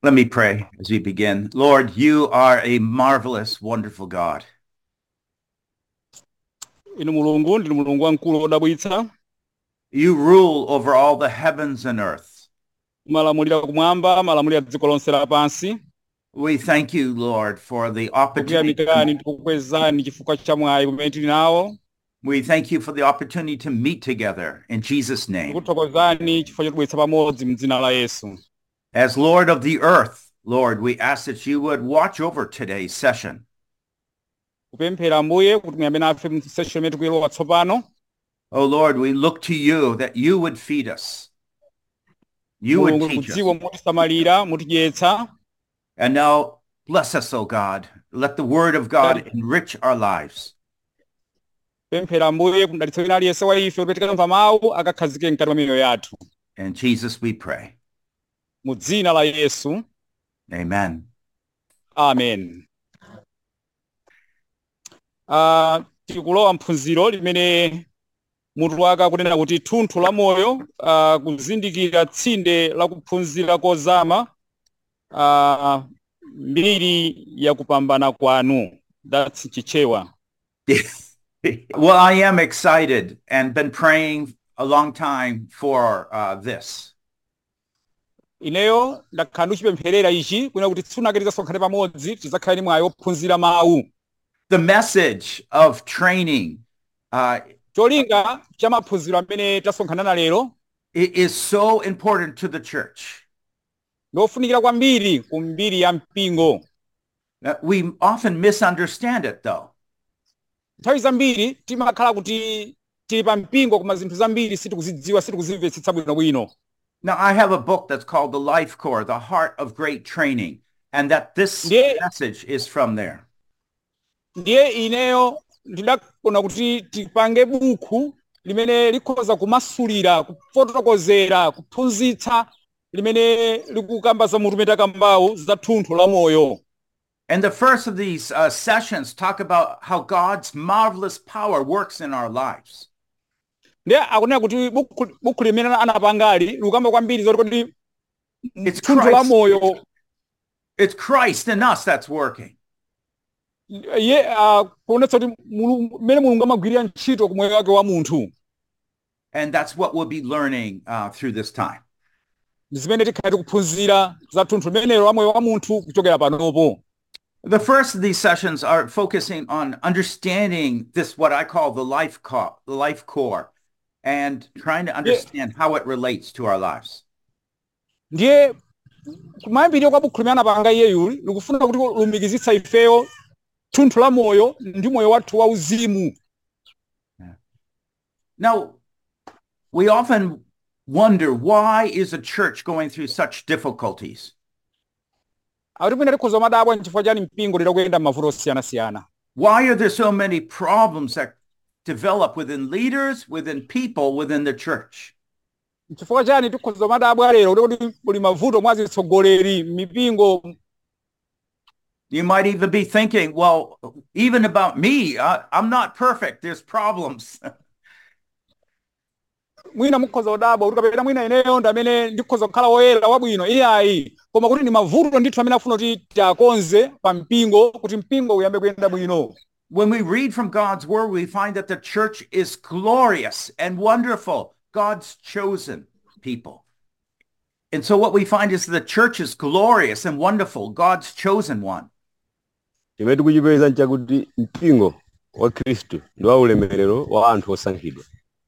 Let me pray as we begin. Lord, you are a marvelous, wonderful God. inu mulungu ndinu mulungu wamkulu wodabwitsa You rule over all the heavens and earth. mumalamulira kumwamba malamulira dziko lonse lapansi We thank you, Lord, for the opportunity. kukuyamikani ndikukwezani chifukwa cha mwayi umene tili nawo We thank you for the opportunity to meet together in Jesus' name. tikuthokozani chifukwa chotibweretsa pamodzi mdzina la yesu As Lord of the earth, Lord, we ask that you would watch over today's session. kupemphera ambuye kuti muyambe nafe mu session imene tikuyilowa tsopano Oh, Lord, we look to you that you would feed us. You would mulungu teach us. kudziwa mutisamalira mutidyetsa And now bless us, O God. Let the word of God enrich our lives. pemphera ambuye kudalitsa wina aliyense wa ife kuti tikamva mawu akakhazike mkati mwa miyoyo yathu In Jesus we pray. mu dzina la yesu Amen. amen uh, tikulowa mphunziro limene mutu wake akunena kuti thunthu la moyo uh, kuzindikira tsinde la kuphunzira kozama uh, mbiri ya kupambana kwanu that's chichewa well, I am excited and been praying a long time for uh, this. ineyo ndakhala ndikuchipempherera ichi kwina kuti tsunake tidzasonkhane pamodzi tidzakhale ni mwayi wophunzira mawu The message of training uh, cholinga cha maphunziro amene tasonkhana lero i- is so important to the church. ndofunikira kwambiri ku mbiri ya mpingo Uh, we often misunderstand it, though. nthawi zambiri timakhala kuti tili pa mpingo koma zinthu zambiri sitikuzidziwa sitikuzimvetsetsa bwinobwino Now, I have a book that's called The Life Core, The Heart of Great Training, and that this Yeah. message is from there. ndiye ineyo ndidakona kuti tipange buku limene likhoza kumasulira kufotokozera kuphunzitsa limene likukamba za mutu umene takambawu za thunthu la moyo And the first of these uh, sessions talk about how God's marvelous power works in our lives. ndiye akunena kuti buku, buku limene anapangali likukamba kwambiri zoti kuti It's thunthu la Christ. moyo It's Christ in us that's working. ye uh, kuonetsa kuti Mulungu- mmene mulungu amagwirira ntchito ku moyo wake wa munthu And that's what we'll be learning uh, through this time. ndi zimene tikhale tikuphunzira za thunthu limenelo la moyo wa munthu kuchokera panopo The first of these sessions are focusing on understanding this, what I call the life core, the life core, and trying to understand how it relates to our lives. ndiye kumayambiriro kwa buku limene anapanga iyeyu likufuna kuti lumikizitsa ifeyo thunthu la moyo ndi moyo wathu wauzimu Now, we often wonder why is a church going through such difficulties? akuti mwina tikhoza madabwa nchifukwa chani mpingo lero kuyenda m'mavuto osiyanasiyana Why are there so many problems that develop within leaders, within people, within the church? nchifukwa chani tikhoza madabwa lero kuti kuti kuli mavuto mwa zitsogoleri mipingo You might even be thinking, well, even about me, I, I'm not perfect. There's problems. mwina mukhoza kudabwa kuti kapena mwina ineyo ndi amene ndikhoza kukhala woyera wabwino iyayi koma kuti ndi mavuto ndithu amene afuna kuti tiakonze pa mpingo kuti mpingo uyambe kuyenda bwino when we read from God's word, we find that the church is glorious and wonderful, God's chosen people. And so what we find is the church is glorious and wonderful, God's chosen one. chimene tikuchipeza nchakuti mpingo wa khristu ndi wa ulemerero wa anthu osankhidwa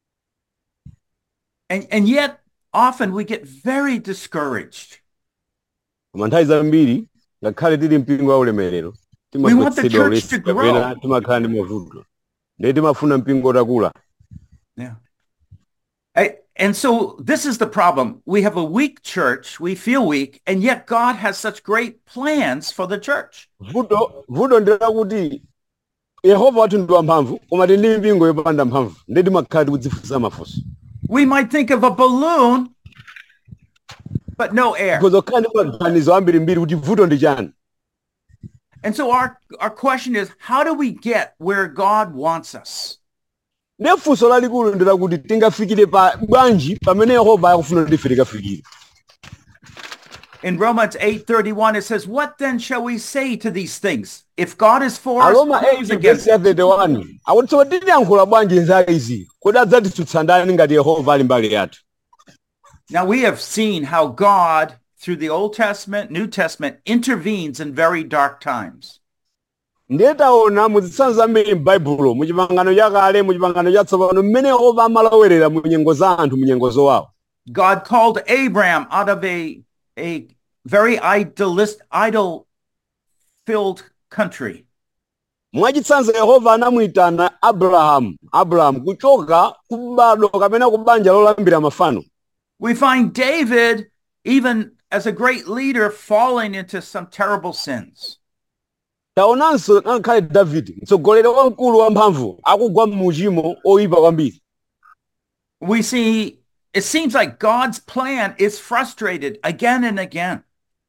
And, and yet often we get very discouraged. koma nthawi zambiri ngakhale tili mpingo wa ulemerero We want the timagwetsedwa church to ulesi grow. kapena timakhala ndi mavuto ndiye timafuna mpingo utakula Yeah. I- and so this is the problem. We have a weak church, we feel weak, and yet God has such great plans for the church. vuto vuto ndi lakuti yehova wathu ndi wamphamvu koma tili ndi mpingo yopanda mphamvu ndiye timakhala tikudzifunsa mafunso We might think of a balloon, but no air. tikhoza kukhala ndi maganizo ambirimbiri kuti vuto ndi chani And so our, our question is, how do we get where God wants us? ndiye funso lalikulu ndi lakuti tingafikire pa bwanji pamene yehova akufuna kuti ife tikafikire In Romans 8:31 it says, "What then shall we say to these things? If God is for us, aroma who is 8 against verse ya 31 akuti tsono tiyankhula bwanji za izi kodi adzatitsutsa ndani ngati yehova ali mbali yathu Now we have seen how God, through the Old Testament, New Testament, intervenes in very dark times. ndiye taona muzitsanzo zambiri m'baibulo muchipangano chakale muchipangano chatsopano mmene yehova amalowerera mu nyengo za anthu mu nyengo zowawa God called Abraham out of a, a very idolist, idol-filled country. mwachitsanzo yehova anamuyitana abrahamu abrahamu kuchoka kubado kapena kubanja lolambira mafano We find David, even as a great leader, falling into some terrible sins. taonanso ngakhale davide mtsogoleri wamkulu wamphamvu akugwa m'muchimo oyipa kwambiri We see, it seems like God's plan is frustrated again and again.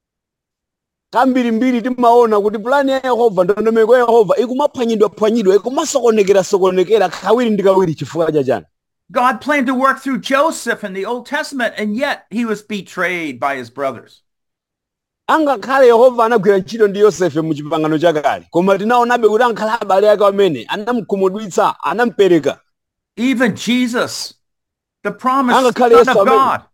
kambirimbiri timaona kuti pulani ya yehova ndondomeko ya yehova ikumaphwanyidwaphwanyidwa ikumasokonekera-sokonekera kawiri ndi kawiri chifukwa chachani God planned to work through Joseph in the Old Testament, and yet he was betrayed by his brothers. angakhale yehova anagwira ntchito ndi yosefe mu chipangano chakale koma tinaonabe kuti ankhala abale ake amene anamukhumudwitsa anamupereka Even Jesus, the promised Angakhale Son Yesu of amene- God,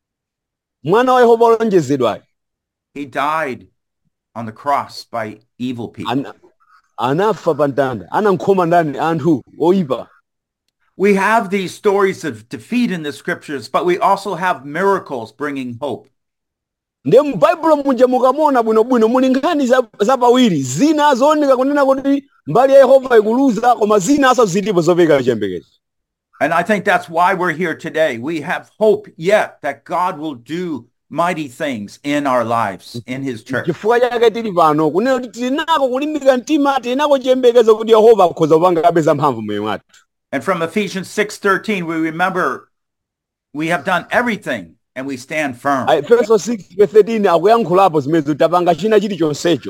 mwana wa yehova olonjezedwayo he died on the cross by evil people. ana, anafa pa mtanda anamkhoma ndani anthu oyipa We have these stories of defeat in the scriptures, but we also have miracles bringing hope. ndiye mu baibulo muja mukamona bwinobwino muli nkhani za- zapawiri zina zooneka kunena kuti mbali ya yehova ikuluza koma zina aso zilipo zopereka chiyembekezo And I think that's why we're here today. We have hope yet that God will do mighty things in our lives, in his church. chifukwa chake tili pano kunena kuti tili nako kulimbika mtima tili nako chiyembekezo kuti yehova akhoza kupanga kapeza mphamvu moyo mwathu And from Ephesians 6:13, we remember we have done everything and we stand firm. efeso 6:13 akuyankhulapo zimene tapanga china chilichonsecho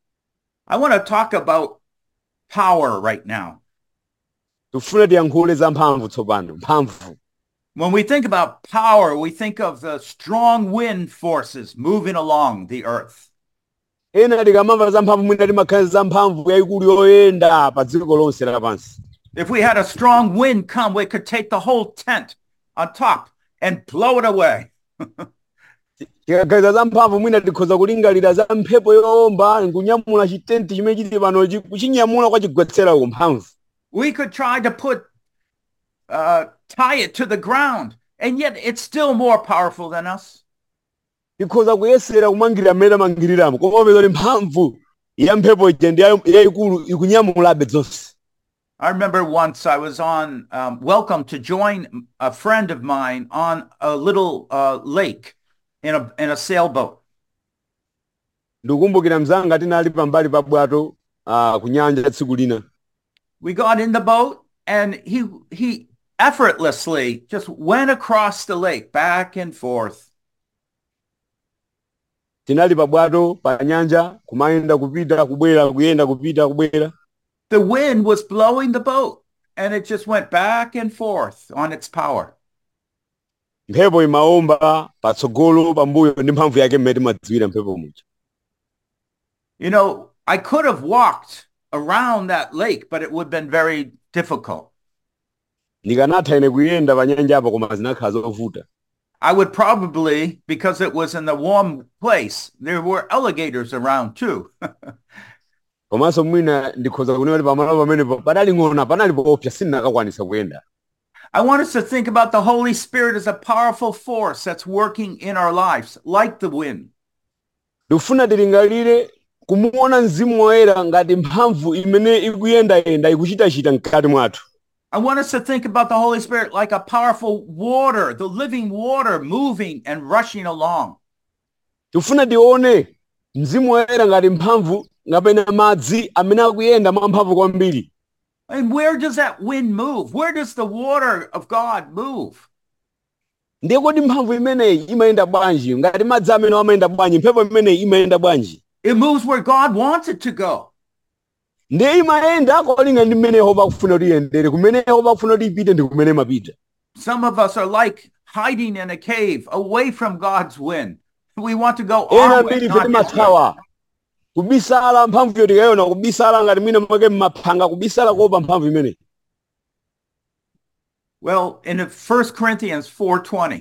I want to talk about power right now. tifune tiyankhule za mphamvu tsopano mphamvu When we think about power, we think of the strong wind forces moving along the earth. ena tikamamva za mphamvu mwina timakhala za mphamvu yayikulu yoyenda pa dziko lonse lapansi If we had a strong wind come, we could take the whole tent on top and blow it away. tikaganiza za mphamvu mwina tikhoza kulingalira za mphepo yowomba nkunyamula chitenti chimene chili pano chi- kuchinyamula kwachigwetsera ku mphamvu We could try to put, uh, tie it to the ground, and yet it's still more powerful than us. tikhoza kuyesera kumangirira mmene tamangiriramo koma peza kuti mphamvu ya mphepo ija ndi yayo- yayikulu ikunyamulabe zonse I remember once I was on, um, welcome to join a friend of mine on a little uh, lake in a, in a sailboat. ndikukumbukira mzanga tinali pambali pa bwato ah, ku nyanja tsiku lina We got in the boat and he, he effortlessly just went across the lake back and forth. tinali pa bwato pa nyanja kumayenda kupita kubwera kuyenda kupita kubwera The wind was blowing the boat and it just went back and forth on its power. mphepo imawomba patsogolo pambuyo ndi mphamvu yake mmene timadziwira mphepo muja You know, I could have walked around that lake, but it would have been very difficult. ndikanatha ine kuyenda pa nyanja apo koma zinakhala zovuta I would probably, because it was in a warm place, there were alligators around too. komanso mwina ndikhoza kunena kuti pamalo pamenepo padali ng'ona panali poopsa sindinakakwanisa kuyenda I want us to think about the Holy Spirit as a powerful force that's working in our lives, like the wind. ndikufuna tilingalire kumuona mzimu woyera ngati mphamvu imene ikuyendayenda ikuchitachita mkati mwathu I want us to think about the Holy Spirit like a powerful water, the living water moving and rushing along. tikufuna tione mzimu woyera ngati mphamvu ngapena madzi amene akuyenda mwamphamvu kwambiri And where does that wind move? Where does the water of God move? ndiye kodi mphamvu imeneyi imayenda bwanji ngati madzi amene amayenda bwanji mphepo imeneyi imayenda bwanji It moves where God wants it to go. ndiye imayenda kolinga ndi mmene yehova akufuna kuti iyendere kumene yehova akufuna kuti ipite ndi kumene imapita Some of us are like hiding in a cave away from God's wind. We want to go ena our way, mbiri not ife his way. timathawa kubisala mphamvuyo tikayona kubisala ngati mwina mwake mmaphanga kubisala kuopa mphamvu imeneyi Well, in 1 Corinthians 4:20,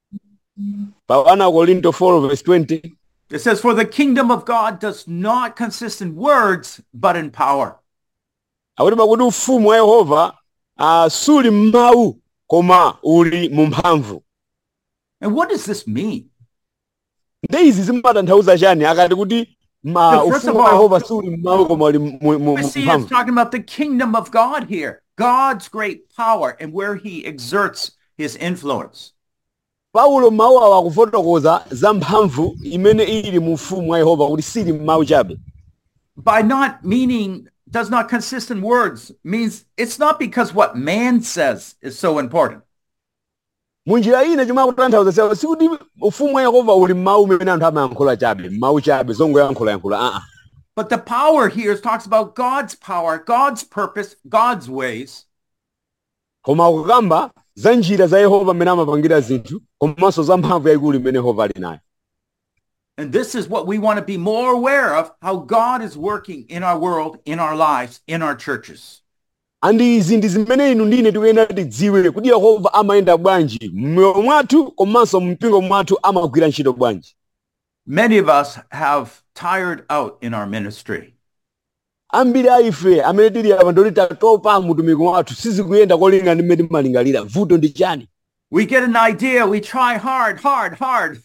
pa 1 korinto 4 verse 20 it says, "For the kingdom of God does not consist in words, but in power." akuti pakuti ufumu wa yehova uh, suli m'mawu koma uli mu mphamvu And what does this mean? nde izi zimatanthauza chani akati kuti ma Yeah, first ufumu of wa all- yehova suli m'mawu koma uli mu- mu mu We see it's mphamvu talking about the kingdom of God here, God's great power and where he exerts his influence. paulo mawu awa akufotokoza za mphamvu imene ili mu ufumu wa yehova kuti sili m'mawu chabe By not meaning does not consist in words means it's not because what man says is so important. munjira ina chomwe akutanthauza siyawo sikuti ufumu wa yehova uli m'mawu umene anthu amayankhula chabe m'mawu chabe zongoyankhulayankhula aa But the power here talks about God's power, God's purpose, God's ways. koma akukamba za njira za yehova amene amapangira zinthu komanso za mphamvu yayikulu imene yehova ali nayo And this is what we want to be more aware of, how God is working in our world, in our lives, in our churches. andi izi ndi zimene inu ndine tikuyenera tidziwe kuti yehova amayenda bwanji mmoyo mwathu komanso mpingo mwathu amagwira ntchito bwanji Many of us have tired out in our ministry. ambiri a ife amene tili apa ndoti tatopa mutumiki wathu sizikuyenda kolinga ndi mmene timalingalira vuto ndi chani We get an idea, we try hard, hard, hard.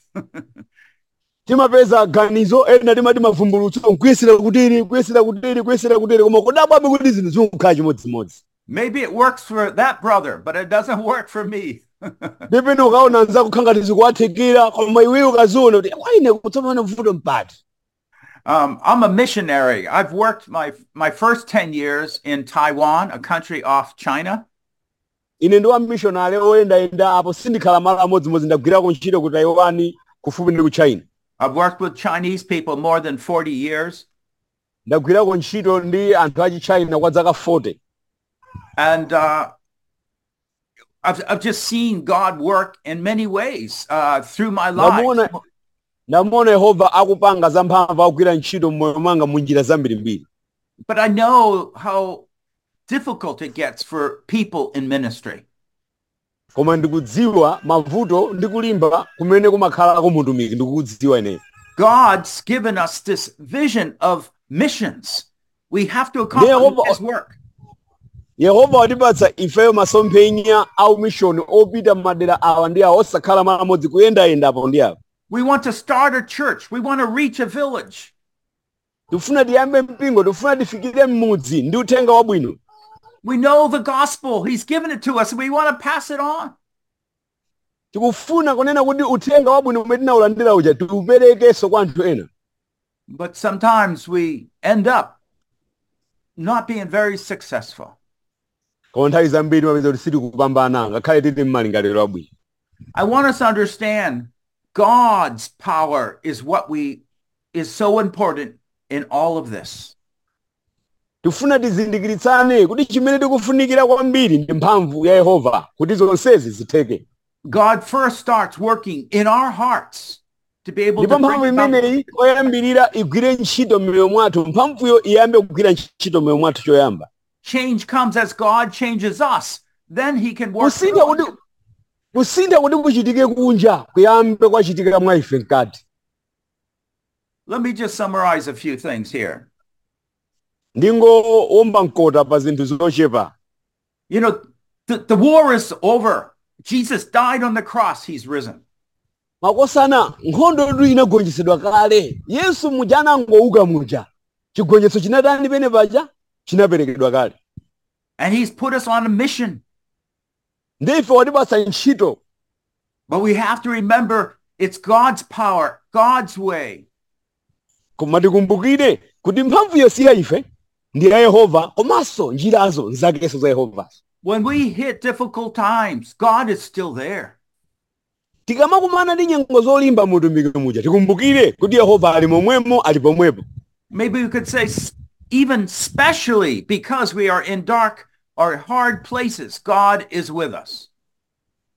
timapeza ganizo ena timati mavumbulutso nkuyesera kutiri kuyesera kutiri kuyesera kutiri koma kodabwabe kuti zinthu zikukhala chimodzimodzi Maybe it works for that brother, but it doesn't work for me. ndipene ukaona nzako khangati zikuwathekera koma iweyo ukaziona kuti kwaine kutsopano vuto mpati Um, I'm a missionary. I've worked my my first 10 years in Taiwan, a country off China. ine ndi wamishonari oyendayenda apo sindikhala malo amodzimodzi ndagwirako ntchito ku taiwan kufupi ndi ku china I've worked with Chinese people more than 40 years. ndagwirako ntchito ndi anthu achi china kwa zaka 40 And uh, I've, I've just seen God work in many ways uh, through my life. Ndamuona- ndamuona yehova akupanga za mphamvu akugwira ntchito mmoyo mwanga mu njira zambirimbiri But I know how difficult it gets for people in ministry. koma ndikudziwa mavuto ndi kulimba kumene kumakhalako mutumiki ndikukudziwa ineyo God's given us this vision of missions. We have to accomplish Yehova- his work. yehova watipatsa ifeyo masomphenya a umishoni opita madera awa ndi awa osakhala malo amodzi kuyendayenda apo ndi apo We want to start a church. We want to reach a village. tifuna tiyambe mpingo tifuna tifikire m'mudzi ndi uthenga wabwino We know the gospel. He's given it to us and we want to pass it on. tikufuna kunena kuti uthenga wabwino umene tinawulandira uja tiuperekenso kwa anthu ena But sometimes we end up not being very successful. koma nthawi zambiri mapeza kuti sitikupambana ngakhale tili mmalingaliro abwino I want us to understand God's power is what we is so important in all of this. tifuna tizindikiritsane kuti chimene tikufunikira kwambiri ndi mphamvu ya yehova kuti zonsezi zitheke God first starts working in our hearts to be able ndipo to mphamvu bring about imeneyi oyambirira igwire ntchito m'moyo mwathu mphamvuyo iyambe kugwira ntchito m'moyo mwathu choyamba change comes as God changes us. Then he can work. kusintha through kuti us. kusintha kuti kuchitike kunja kuyambe kwachitikira mwa ife mkati Let me just summarize a few things here. ndingowomba mkota pa zinthu zochepa You know, the, the war is over. Jesus died on the cross. He's risen. makosana nkhondo yetu inagonjetsedwa kale yesu muja anangouka muja chigonjetso chinatani pene paja chinaperekedwa kale And he's put us on a mission. ndi ife watipatsa ntchito But we have to remember it's God's power, God's way. koma tikumbukire kuti mphamvuyo si ya ife ndi ya yehova komanso njirazo nzakenso za yehovazo When we hit difficult times, God is still there. tikamakumana ndi nyengo zolimba mutumiki muja tikumbukire kuti yehova ali momwemo ali pomwepo Maybe we could say s- even specially because we are in dark or hard places, God is with us.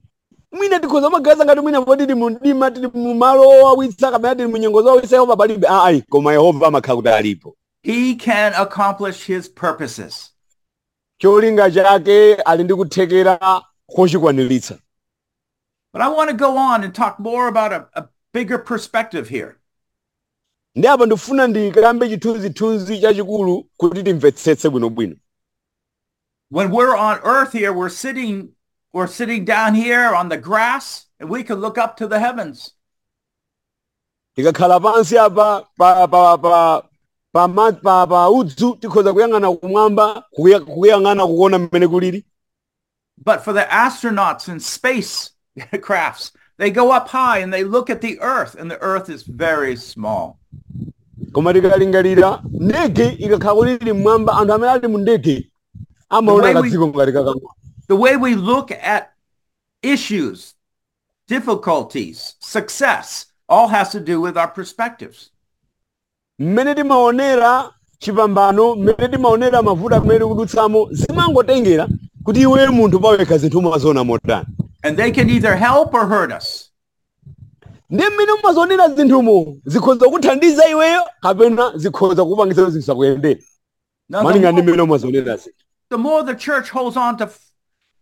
mwina tikhoza magaza ngati mwina poti tili mumdima tili mumalo owawitsa kapena tili munyengo zowawitsa yehova palibe ayi koma yehova amakhala kuti alipo He can accomplish his purposes. cholinga chake ali ndi kuthekera kochikwaniritsa But I want to go on and talk more about a, a bigger perspective here. ndi apa ndifuna ndikambe chithunzithunzi chachikulu kuti timvetsetse bwinobwino When we're on earth here, we're sitting we're sitting down here on the grass and we can look up to the heavens. tikakhala pansi apa pa pa pa pa ma- pa pa udzu tikhoza kuyang'ana kumwamba kuya- kuyang'ana kuona mmene kulili But for the astronauts and space crafts, they go up high and they look at the earth and the earth is very small. koma tikalingalira ndege ikakhala kuti ili mmwamba anthu amene ali mu ndege amaona The way we- kadziko ngati kakang'ono The way we look at issues, difficulties, success, all has to do with our perspectives. mmene timaonera chipambano mmene timaonera mavuto amene tikudutsamo zimangotengera kuti iwe munthu pawekha zinthu umaziona motani And they can either help or hurt us. ndi mmene umazionera zinthumo zikhoza kuthandiza iweyo kapena zikhoza kupangitsa kuti zisakuyendere Now, malinga the, ndi more, mmene umazionera zinthu the more the church holds on to f-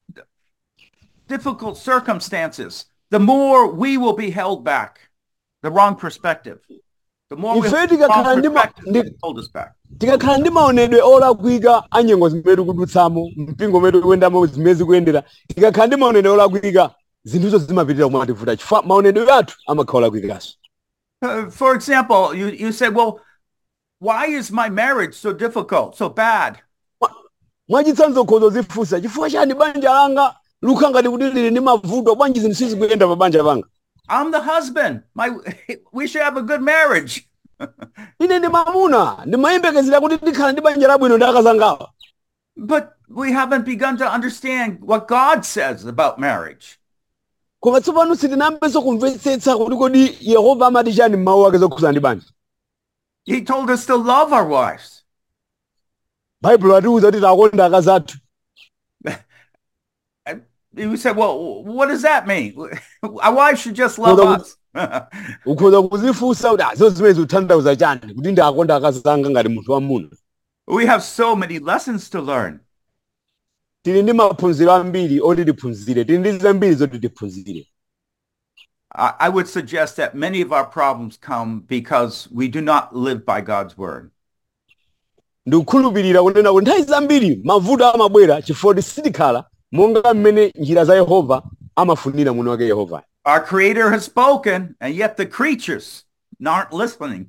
difficult circumstances, the more we will be held back. The wrong perspective. The more we Ife hold the tikakhala wrong ndi ma- perspective, ndi- it hold us back. tikakhala ndi maonedwe olakwika a nyengo zimene tikudutsamo mpingo umene tikuyendamo zimene zikuyendera tikakhala ndi maonedwe olakwika zinthuzo zimapitirira kumativuta chifukwa maonedwe athu amakhala olakwikanso Uh, for example, you, you say, well, why is my marriage so difficult, so bad? mwachitsanzo khozo zifunsa chifukwa chani banja langa lukhala ngati kuti lili ndi mavuto bwanji zinthu sizikuyenda pa banja panga I'm the husband. My, we should have a good marriage. ine ndi mamuna ndimayembekezera kuti ndikhala ndi banja labwino ndi akazangawa But we haven't begun to understand what God says about marriage. koma tsopano sitinambenso kumvetsetsa kuti kodi yehova amati chani m'mawu ake zokhuza ndi banja He told us to love our wives. baibulo atiwuza kuti takonda akazi athu You said, well, what does that mean? Our wives should just love Well, the- us. ukhoza kuzifunsa kuti azo zimene zikutanthauza chani kuti ndakonda akazi anga ngati munthu wamuna we have so many lessons to learn. tili ndi maphunziro ambiri oti tiphunzire tili ndi zambiri zoti tiphunzire I, I would suggest that many of our problems come because we do not live by God's word. ndikukhulupirira kunena kuti nthawi zambiri mavuto amabwera chifukwa kuti sitikhala monga mmene njira za yehova amafunira muno wake yehova Our creator has spoken and yet the creatures aren't listening.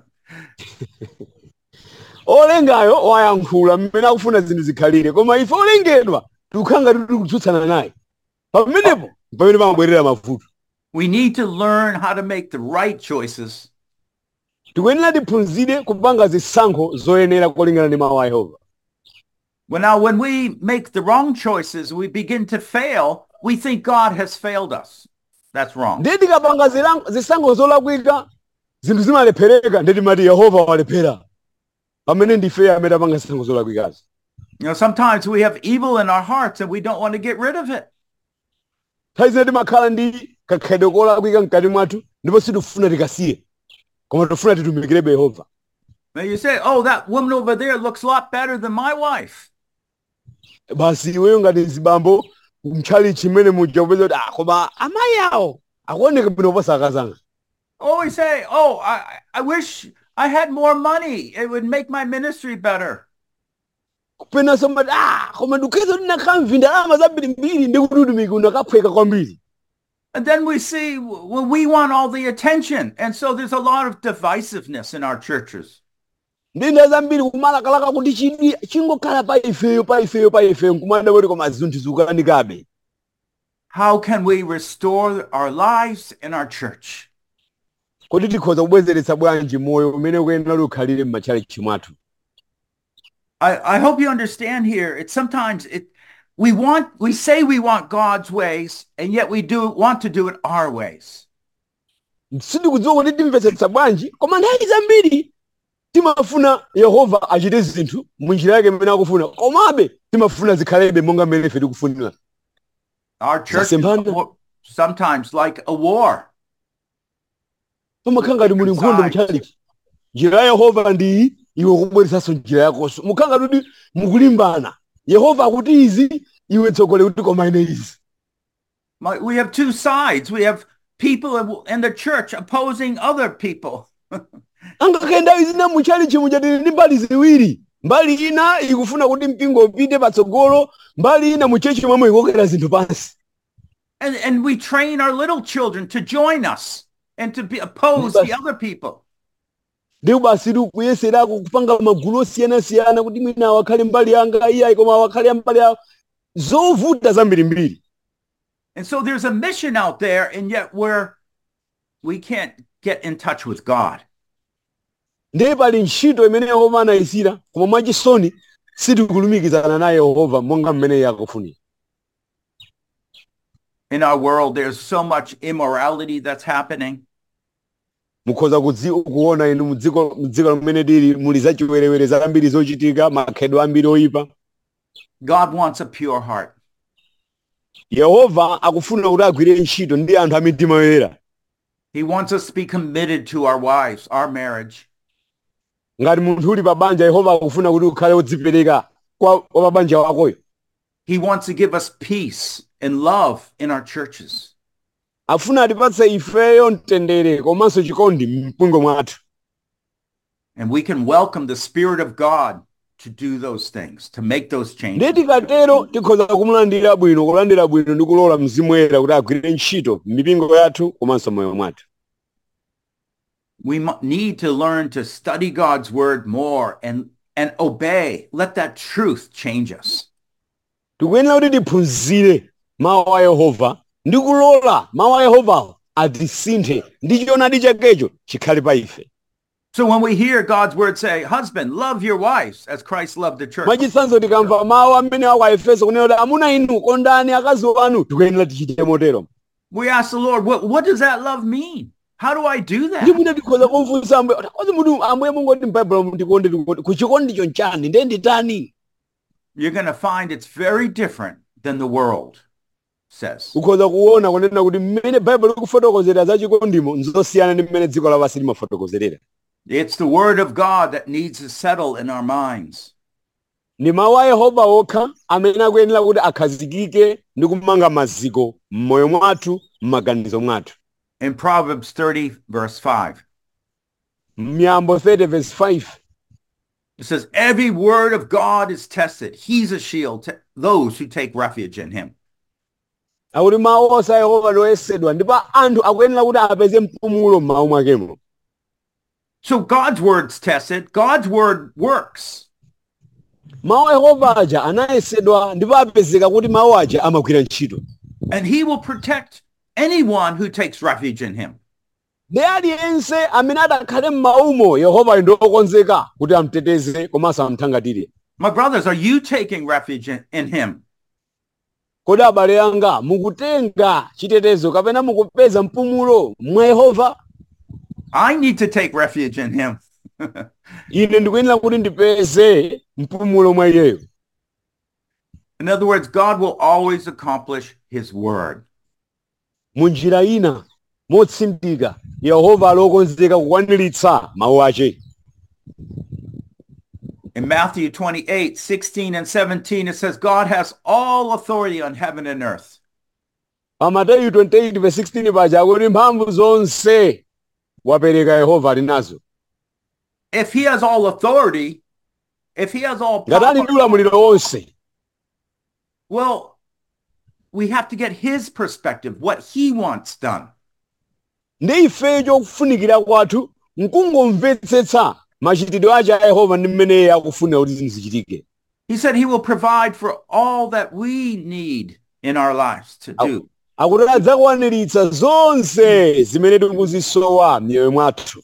olengayo wayankhula mmene akufuna zinthu zikhalire koma ife olengedwa tikukhala ngati tili kutsutsana naye pamenepo pamene pamabwerera mavuto we need to learn how to make the right choices tikuyenera tiphunzire kupanga zisankho zoyenera kolingana ndi mawu a yehova Well, now, when we make the wrong choices, we begin to fail. We think God has failed us. That's wrong. ndiye tikapanga zilang- zisankho zolakwika zinthu zimalephereka ndiye timati yehova walephera pamene ndife amene apanga zisankho zolakwikazi You know, sometimes we have evil in our hearts and we don't want to get rid of it. nthawi zina timakhala ndi kakhedwe kolakwika mkati mwathu ndipo sitifuna tikasiye koma tifuna titumikirebe yehova Now you say, oh, that woman over there looks a lot better than my wife. basi iweyo ngati zibambo mtchali chimene muja kupeza kuti ah koma amayi awo akuoneka bwino kuposa akazanga Or we say, oh, I, I wish I had more money. It would make my ministry better. kupenanso mati ah koma ndikukhetsa kuti ndakhala ndalama zambirimbiri ndi kuti utumiki unakaphweka kwambiri And then we see, well, we want all the attention. And so there's a lot of divisiveness in our churches. ndi nthawi zambiri kumalakalaka kuti chidwi chingokhala pa ifeyo pa ifeyo pa ifeyo nkumada kuti koma zinthu zikukanikabe How can we restore our lives in our church? kuti tikhoza kubwezeretsa bwanji moyo umene ukuyenera kuti ukhalire m'matchalichi mwathu I, I hope you understand here. It's sometimes it we want we say we want God's ways, and yet we do want to do it our ways. sindikudziwa kuti timvetsetsa bwanji koma nthawi zambiri timafuna yehova achite zinthu munjira yake mmene akufuna komabe timafuna zikhalebe monga mmene ife tikufunira Our church is Zasemphana. more, sometimes like a war. pamakhala ngati muli nkhondo mchalichi njira ya yehova ndi iyi iwe kubweresanso njira yakonso mukhala ngati kuti mukulimbana yehova akuti izi iwe tsogole kuti koma ine izi My- We have two sides. We have people in- in the church opposing other people. angakenda izina muchalichi muchatili ndi mbali ziwiri mbali ina ikufuna kuti mpingo upite patsogolo mbali ina muchechi momwe ikokera zinthu pansi And, and we train our little children to join us and to be oppose the other people. ndipo basi tikuyeserako kupanga magulu osiyanasiyana kuti mwina awakhale mbali yanga iyayi koma awakhale mbali yawo zovuta zambirimbiri And so there's a mission out there, and yet we're we can't get in touch with God. ndiye pali ntchito imene yehova anayisira koma mwachisoni sitikulumikizana naye yehova monga mmene iye akufunira In our world, there's so much immorality that's happening. mukhoza kudzi- kuona inu mudziko mudziko limene tili muli zachiwerewere zambiri zochitika makhalidwe ambiri oyipa God wants a pure heart. yehova akufuna kuti agwire ntchito ndi anthu a mitima yoyera He wants us to be committed to our wives, our marriage. ngati munthu uli pa banja yehova akufuna kuti ukhale wodzipereka kwa kwa pa banja wakoyo He wants to give us peace and love in our churches. afuna atipatse ifeyo mtendere komanso chikondi mpingo mwathu And we can welcome the Spirit of God to do those things, to make those changes. ndiye tikatero tikhoza kumulandira bwino kulandira bwino ndi kulola mzimu woyera kuti agwire ntchito m'mipingo yathu komanso moyo mwathu We mu- need to learn to study God's word more and, and obey. Let that truth change us. tikuyenera kuti tiphunzire mawu a yehova ndi kulola mawu a yehovawo atisinthe ndi choonadi chakecho chikhale pa ife So when we hear God's word say, husband, love your wives as Christ loved the church. mwachitsanzo tikamva mawu amene ako a efeso kunena kuti amuna inu kondani akazi anu tikuyenera tichite motero We ask the Lord, what, what does that love mean? How do I do ndi that? mwina tikhoza kumfunsa ambuye kozi muti ambuye mungoti m'baibulo mutikonde tikuti kuchikondicho nchani ndiye nditani You're going to find it's very different than the world says. ukhoza kuona kunena kuti mmene baibulo likufotokozera za chikondimo nzosiyana ndi mmene dziko lapansi limafotokozerera It's the word of God that needs to settle in our minds. ndi mawu a yehova okha amene akuyenera kuti akhazikike ndi kumanga maziko m'moyo mwathu m'maganizo mwathu In Proverbs 30, verse 5, miyambo 30 verse 5 it says, Every word of God is tested. He's a shield to those who take refuge in him. akuti mawu onse a yehova loyesedwa ndipo anthu akuyenera kuti apeze mpumulo m'mawu mwakemo So God's word's tested. God's word works. mawu a yehova aja anayesedwa ndipo apezeka kuti mawu aja amagwira ntchito And he will protect anyone who takes refuge in him. ndi aliyense amene adakhale m'mawumo yehova ndi okonzeka kuti amuteteze komanso amuthangatire My brothers, are you taking refuge in, in him? kodi abale anga mukutenga chitetezo kapena mukupeza mpumulo mwa yehova I need to take refuge in him. ine ndikuyenera kuti ndipeze mpumulo mwa iyeyo In other words, God will always accomplish his word. mu njira ina motsindika yehova alokonzeka kukwaniritsa mawu ache In Matthew 28, 16 and 17, it says, God has all authority on heaven and earth. pa mateyu 28 verse 16 paja akuti mphamvu zonse wapereka yehova ali nazo If he has all authority, if he has all ngati ali ndi power, ulamuliro wonse well, we have to get his perspective, what he wants done. ndi ifeyo chokufunikira kwathu nkungomvetsetsa machitidwe ache a yehova ndi mmene iye akufunira kuti zinthu zichitike He said he will provide for all that we need in our lives to do. akuti adzakwaniritsa zonse zimene tikuzisowa m'miyoyo mwathu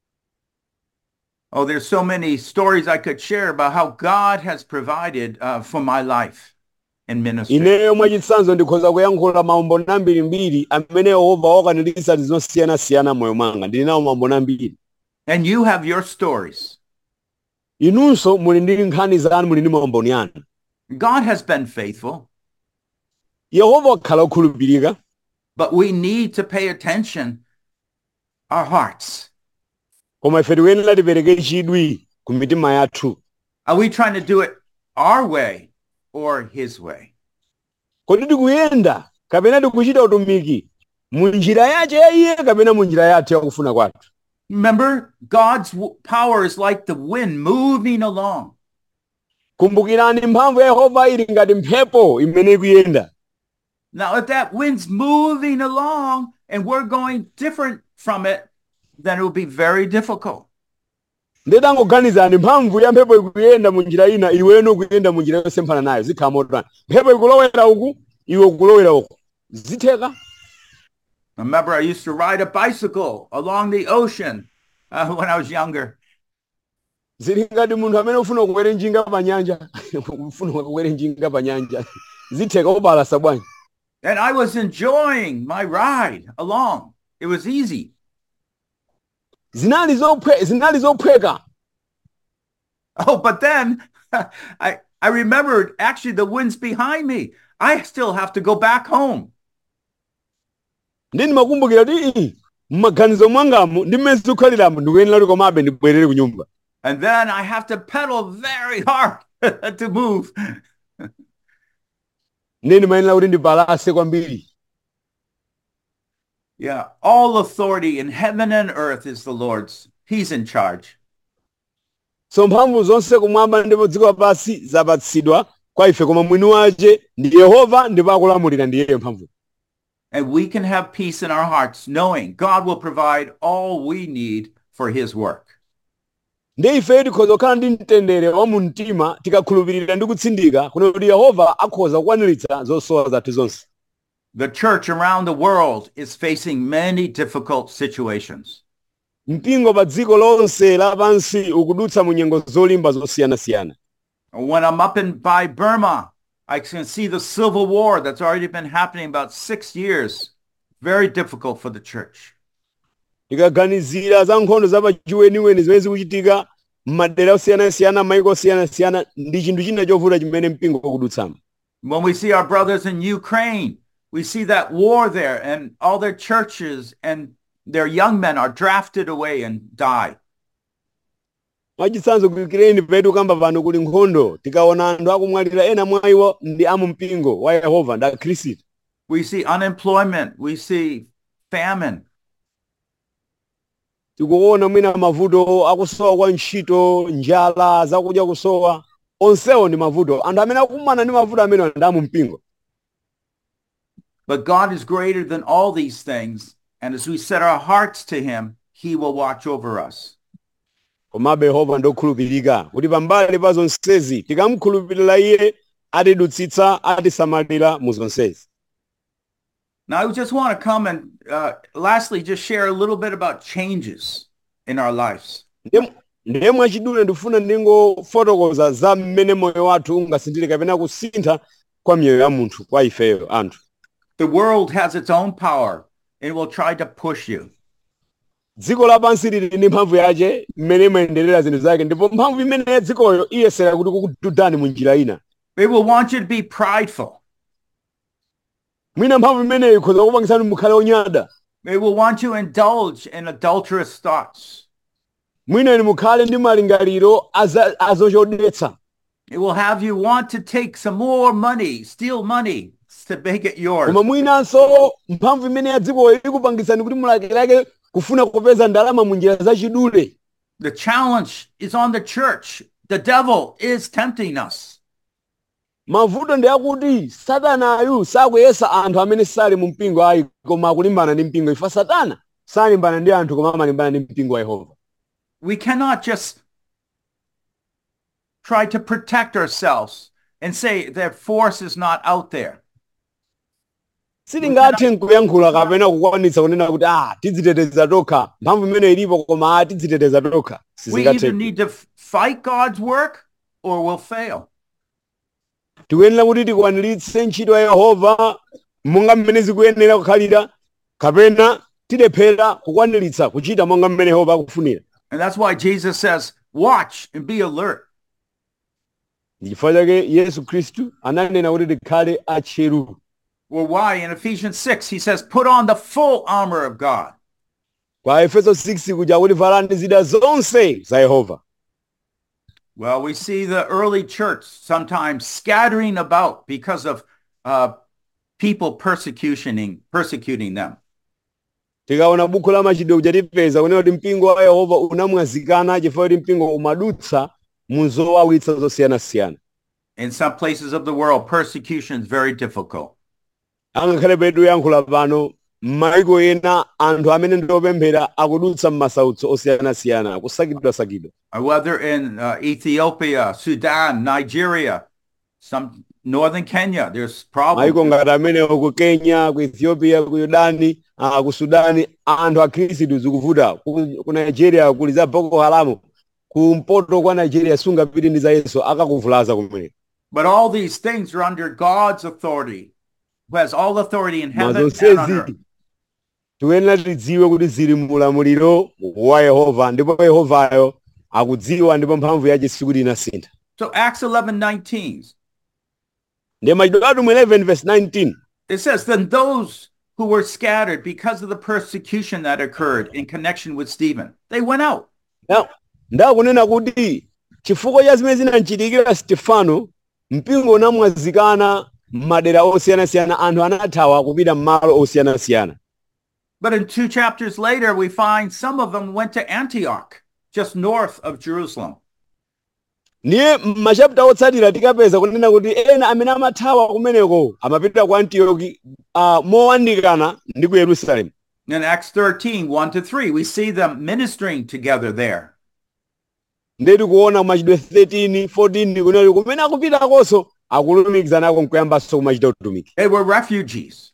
Oh, there's so many stories I could share about how God has provided uh, for my life in ministry. ineyo mwachitsanzo ndikhoza kuyankhula maumboni ambirimbiri amene yehova wakwaniritsa zosiyanasiyana m'moyo mwanga ndili nawo maumboni ambiri And you have your stories. inunso muli ndi nkhani zanu muli ndi maumboni anu God has been faithful. yehova wakhala okhulupirika but we need to pay attention our hearts. koma ife tikuyenera tipereke chidwi ku mitima yathu Are we trying to do it our way or his way? kodi tikuyenda kapena tikuchita utumiki mu njira yace ya iye kapena mu njira yathu yakufuna kwathu Remember, God's w- power is like the wind moving along. kumbukirani mphamvu ya yehova ili ngati mphepo imene ikuyenda Now, if that wind's moving along and we're going different from it, then it will be very difficult. ndetangoganizani mphamvu ya mphepo ikuyenda mu njira ina iweno ukuyenda mu njira yosemphana nayo zikhala motani mphepo ikulowera uku iwe ukulowera uku zitheka Remember, I used to ride a bicycle along the ocean uh, when I was younger. zili ngati munthu amene ufuna kukwere njinga pa nyanja ufuna kukwere njinga pa nyanja zitheka ubalasa bwanji And I was enjoying my ride along. It was easy. zinali zophwe- zinali zophweka Oh, but then I, I remembered actually the wind's behind me. I still have to go back home. ndi ndimakumbukira kuti ii, m'maganizo mwangamu ndi mmene zikukhaliramo ndikuyenera kuti komabe ndibwerere ku nyumba And then I have to pedal very hard to move. ndi ndimayenera kuti ndipalase kwambiri Yeah. All authority in heaven and earth is the Lord's. He's in charge. so mphamvu zonse kumwamba ndipo dziko lapansi zapatsidwa kwa ife koma mwini wace ndi yehova ndipo akulamulira ndi iyeyo mphamvu And we can have peace in our hearts knowing God will provide all we need for his work. ndi ife tikhoza kukhala ndi mtendere wa mu mtima tikakhulupirira ndi kutsindika kuno kuti yehova akhoza kukwaniritsa zosowa zathu zonse The church around the world is facing many difficult situations. mpingo pa dziko lonse lapansi ukudutsa mu nyengo zolimba zosiyanasiyana When I'm up in by Burma, I can see the civil war that's already been happening about six years. Very difficult for the church. tikaganizira za nkhondo zapachiweniweni zimene zikuchitika m'madera osiyanasiyana maiko osiyanasiyana ndi chinthu china chovuta chimene mpingo ukudutsamo When we see our brothers in Ukraine, we see that war there and all their churches and their young men are drafted away and die. mwachitsanzo ku Ukraine petu kamba pano kuli nkhondo tikaona anthu akumwalira ena mwa iwo ndi amu mpingo wa yehova ndi akhristu We see unemployment. We see famine. tikuona mwina mavuto akusowa kwa ntchito njala zakudya kusowa onsewo ndi mavuto anthu amene akumana ndi mavuto amene ndi amu mpingo But God is greater than all these things. And as we set our hearts to him, he will watch over us. komabe yehova ndokhulupirika kuti pambali pa zonsezi tikamkhulupirira iye atidutsitsa atisamalira mu zonsezi Now, I just want to come and uh, lastly, just share a little bit about changes in our lives. Ndiye- ndiye mwachidule ndifuna ndingofotokoza za mmene moyo wathu ungasinthire kapena kusintha kwa miyoyo ya munthu kwa ifeyo anthu The world has its own power and will try to push you. dziko lapansi lili ndi mphamvu yace mmene imayenderera zinthu zake ndipo mphamvu imene ya dzikoyo iyesera kuti kukududani mu njira ina They will want you to be prideful. mwina mphamvu imeneyo ikhoza kupangisani mukhale onyada They will want you to indulge in adulterous thoughts. mwina inu mukhale ndi malingaliro aza- azochodetsa It will have you want to take some more money, steal money to make it yours. koma mwinanso mphamvu imene ya dzikoyo ikupangisani kuti mulakelake kufuna kupeza ndalama mu njira zachidule The challenge is on the church. The devil is tempting us. mavuto ndi akuti satanayu sakuyesa anthu amene sali mu mpingo ayi koma akulimbana ndi mpingo ifa satana salimbana ndi anthu koma amalimbana ndi mpingo wa yehova We cannot just try to protect ourselves and say that force is not out there. sitingathe nkuyankhula kapena kukwanitsa kunena kuti ah tidziteteza tokha mphamvu imene ilipo koma ah tidziteteza tokha We sizingathe either need to f- fight God's work or we'll fail. tikuyenera kuti tikwaniritse ntchito ya yehova monga mmene zikuyenera kukhalira kapena tilephera kukwaniritsa kuchita monga mmene yehova akufunira And that's why Jesus says, watch and be alert. ndi chifukwa chake yesu khristu ananena kuti tikhale atcheru Well, why? In Ephesians 6, he says, put on the full armor of God. kwa efeso 6 kuja kuti valani zida zonse za yehova Well, we see the early church sometimes scattering about because of uh, people persecutioning, persecuting them. tikaona buku la machitidwe kuja tipeza kunena kuti mpingo wa yehova unamwazikana chifukwa kuti mpingo umadutsa mu zowawitsa zosiyanasiyana In some places of the world, persecution is very difficult. angakhale petu yankhula pano m'mayiko ena anthu amene ndiopemphera akudutsa m'masautso osiyanasiyana akusakidwasakidwa Uh, Whether in uh, Ethiopia, Sudan, Nigeria, some northern Kenya, there's mayiko problems. ngati amenewo ku kenya ku ethiopia ku yudani ah, ku sudani anthu akhristu zikuvuta ku, ku nigeria kuli za boko haramu kumpoto kwa nigeria sungapite ndi za yesu akakuvulaza kumene But all these things are under God's authority, who has all authority in heaven and on mazonsezi earth. tiyenera tidziwe kuti zili mulamuliro wa yehova ndipo yehovayo akudziwa ndipo mphamvu yace sikuti inasintha So Acts 11, 19, ndi machitidwe atumwi 11 verse 19 it says, Then those who were scattered because of the persecution that occurred in connection with Stephen, they went out. Na- ndakunena kuti chifukwa cha zimene zinamchitikira stefano mpingo unamwazikana m'madera osiyanasiyana anthu anathawa kupita m'malo osiyanasiyana But in two chapters later, we find some of them went to Antioch, just north of Jerusalem. ndiye m'machapita otsatira tikapeza kunena kuti ena amene amathawa kumeneko amapita ku antioki uh, mowandikana ndi ku yerusalemu In Acts 13, 1 to 3, we see them ministering together there. ndeti kuona machitidwe 13 14 kunena kuti kumene akupitakonso akulumikizanako nkuyambanso kumachita utumiki They were refugees.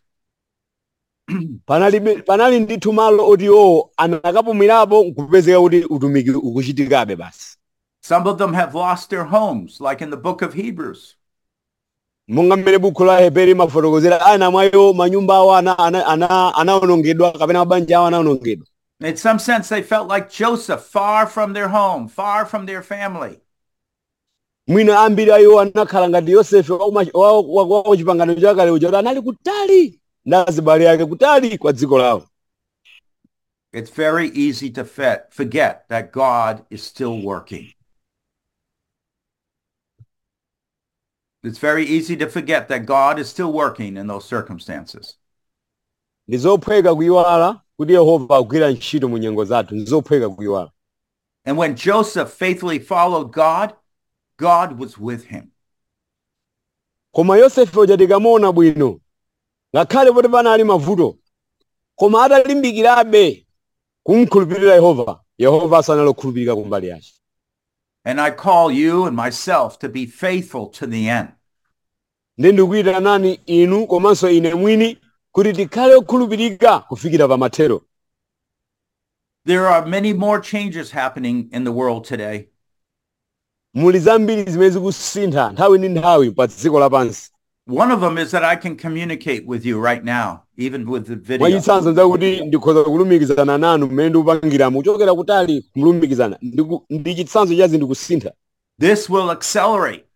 panali panali ndithu malo oti iwowo anakapumirapo nkupezeka kuti utumiki ukuchitikabe basi Some of them have lost their homes, like in the book of Hebrews. monga mmene bukhu la heberi mafotokozera ana mwayo manyumba awo ana- ana- ana- anawonongedwa kapena mabanja awo anawonongedwa In some sense, they felt like Joseph, far from their home, far from their family. mwina ambiri a iwo anakhala ngati yosefe wa kuma- wa- wa- wa wa chipangano chakale uja kuti anali kutali ndi azibale ake kutali kwa dziko lawo It's very easy to fe- forget that God is still working. It's very easy to forget that God is still working in those circumstances. ndi zophweka kuyiwala kuti yehova akugwira ntchito mu nyengo zathu ndi zophweka kuyiwala And when Joseph faithfully followed God, God was with him. koma yosefe uja tikamuona bwino ngakhale poti panali mavuto koma atalimbikirabe kumkhulupirira yehova yehova sanalokhulupirika kumbali yace And I call you and myself to be faithful to the end. ndi ndikuyitanani inu komanso ine mwini kuti tikhale okhulupirika kufikira pa mathero There are many more changes happening in the world today. muli zambiri zimene zikusintha nthawi ndi nthawi pa dziko lapansi One of them is that I can communicate with you right now, even with the video. mwachitsanzo nzakuti ndikhoza kulumikizana nanu mmene ndikupangiramo kuchokera kutali kumlumikizana Ndiku- ndi chitsanzo cha zinthu kusintha This will accelerate.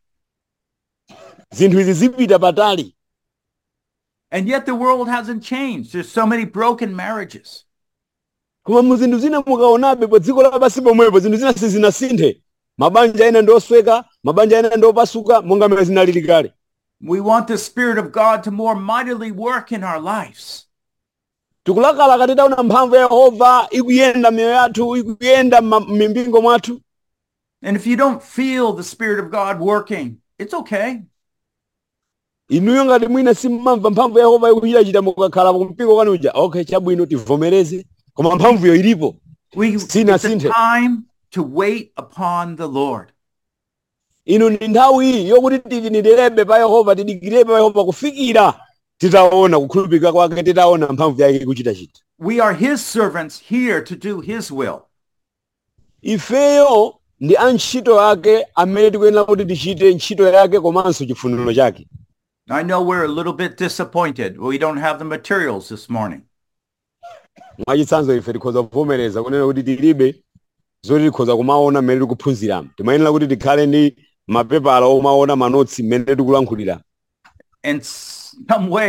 zinthu izi zipita patali And yet the world hasn't changed. There's so many broken marriages. koma mu zinthu zina mukaonabe pa dziko lapansi pomwepo zinthu zina sizinasinthe mabanja ena ndi osweka mabanja ena ndi opasuka monga mmene zinalili kale We want the Spirit of God to more mightily work in our lives. tikulakalaka titaona mphamvu ya yehova ikuyenda miyoyo yathu ikuyenda m'ma- m'mipingo mwathu And if you don't feel the Spirit of God working, it's okay. inuyo ngati mwina simmamva mphamvu ya yehova ikuchitachita mukakhala kumpingo kwanu uja okay chabwino tivomereze koma mphamvuyo ilipo We, Sina it's a sinthe. time to wait upon the Lord. ino ndi nthawi iyi yokuti tilindirebe pa yehova tidikirebe pa yehova kufikira titaona kukhulupirika kwake titaona mphamvu yake ikuchitachita We are his servants here to do his will. ifeyo ndi antchito ake amene tikuyenera kuti tichite ntchito yake komanso chifuniro chake I know we're a little bit disappointed. We don't have the materials this morning. mwachitsanzo ife tikhoza kuvomereza kunena kuti tilibe zoti tikhoza kumaona mmene tikuphunziramo timayenera kuti tikhale ndi mapepala omaona manotsi mmene tikulankhulira In some ways,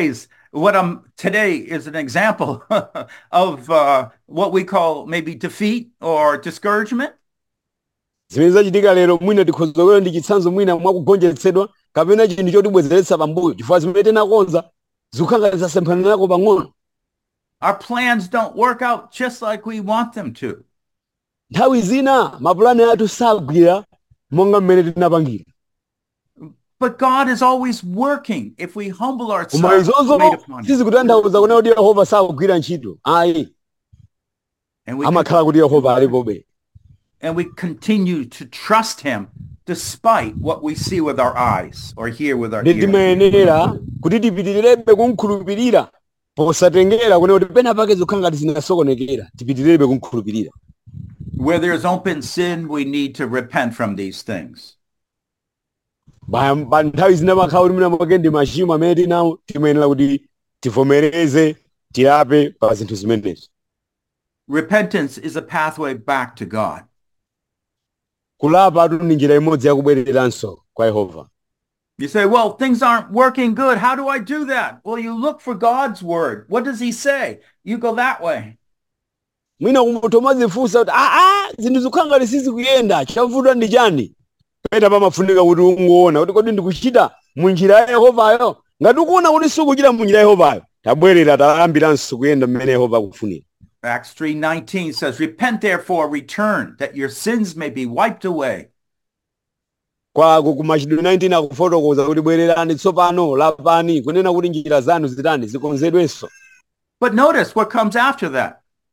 what I'm today is an example of uh, what we call maybe defeat or discouragement. zimene zachitika lero mwina tikhozokera ndi chitsanzo mwina mwakugonjetsedwa kapena chinthu chotibwezeretsa pambuyo chifukwa zimene tinakonza zikukhala zasemphana nako pang'ono Our plans don't work out just like we want them to. nthawi zina mapulani athu sagwira monga mmene tinapangira But God is always working if we humble koma ourselves izozo and wait upon Him. sizikutanthauza kunena kuti yehova sakugwira ntchito ayi And we, amakhala kuti yehova alipobe and we continue to trust Him despite what we see with our eyes or hear with our ndi ears. timayenera kuti tipitirirabe kumkhulupirira posatengera kunena kuti pena pake zikukhala ngati zinasokonekera tipitirirabe kumkhulupirira Where there's open sin, we need to repent from these things. pa pa nthawi zina makhala kuti mwina mwake ndi machimo amene tinawo timayenera kuti tivomereze tilape pa zinthu zimenezo Repentance is a pathway back to God. kulapa atu ndi njira imodzi yakubwereranso kwa yehova You say, well, things aren't working good. How do I do that? Well, you look for God's word. What does he say? You go that way. mwina kumutoma zifunsa kuti aa zinthu zikukhala ngati sizikuyenda chavuta ndi chani pena pamafunika kuti ungoona kuti kodi ndikuchita mu njira ya yehovayo ngati ukuona kuti sikuchita mu njira ya yehovayo tabwerera tayambiranso kuyenda mmene yehova akufunira Acts 3.19 says, Repent therefore, return, that your sins may be wiped away. kwako ku machitidwe 19 akufotokoza kuti bwererani tsopano lapani kunena kuti njira zanu zitani zikonzedwenso But notice what comes after that.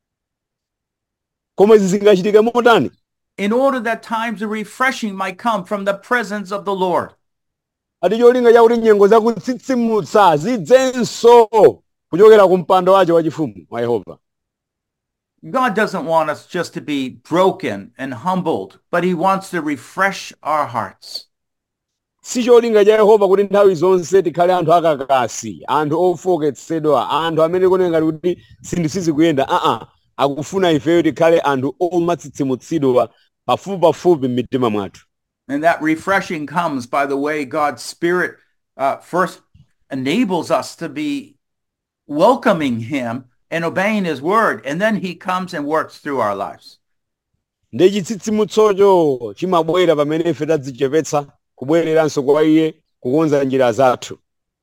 koma izi zingachitike motani In order that times of refreshing might come from the presence of the Lord. ati cholinga chakuti nyengo zakutsitsimutsa zidzenso kuchokera ku mpando wace wachifumu wa yehova God doesn't want us just to be broken and humbled, but he wants to refresh our hearts. si cholinga cha yehova kuti nthawi zonse tikhale anthu akakasi anthu ofoketsedwa anthu amene kunena ngati kuti zinthu sizikuyenda aa akufuna ifeyo tikhale anthu omatsitsimutsidwa pafupi pafupi m'mitima mwathu And that refreshing comes by the way God's Spirit uh, first enables us to be welcoming Him and obeying His word. And then He comes and works through our lives. ndi chitsitsimutsocho chimabwera pamene ife tadzichepetsa kubwereranso kwa iye kukonza njira zathu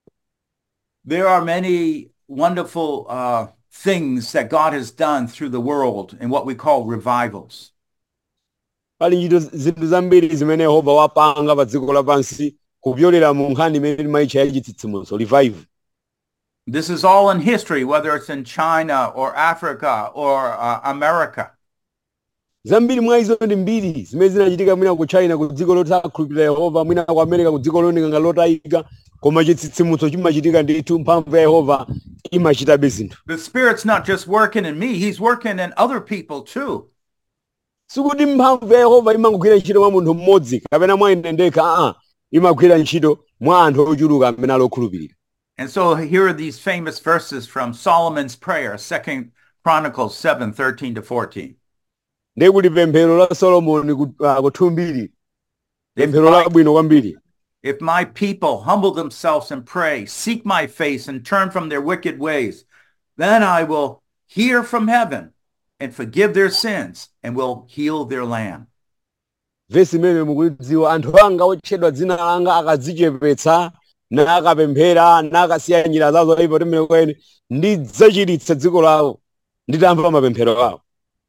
There are many wonderful uh, things that God has done through the world in what we call revivals. pali ntchito zinthu zambiri zimene yehova wapanga pa dziko lapansi kupyolera mu nkhani imene timayitcha ya chitsitsimutso revive This is all in history, whether it's in China or Africa or uh, America. zambiri mwa izo ndi mbiri zimene zinachitika mwina ku china ku dziko losakhulupirira yehova mwina ku america ku dziko looneka ngati lotayika koma chitsitsimutso chimachitika ndithu mphamvu ya yehova imachitabe zinthu The Spirit's not just working in me, He's working in other people too. sikuti mphamvu ya yehova imangogwira ntchito mwa munthu mmodzi kapena mwa ine ndekha aa imagwira ntchito mwa anthu ochuluka amene ali okhulupirira And so here are these famous verses from Solomon's prayer, Second Chronicles 7, 13 to 14. ndiye kuti pemphero la solomoni ku- ah, kuthumbiri If pemphero my, labwino kwambiri if my people humble themselves and pray, seek my face and turn from their wicked ways, then I will hear from heaven and forgive their sins and will heal their land. vesi imene mukulidziwa anthu anga otchedwa dzina langa akadzichepetsa nakapemphera nakasiya njira zawo zoyipa temene kwene ndidzachiritsa dziko lawo nditamva mapemphero awo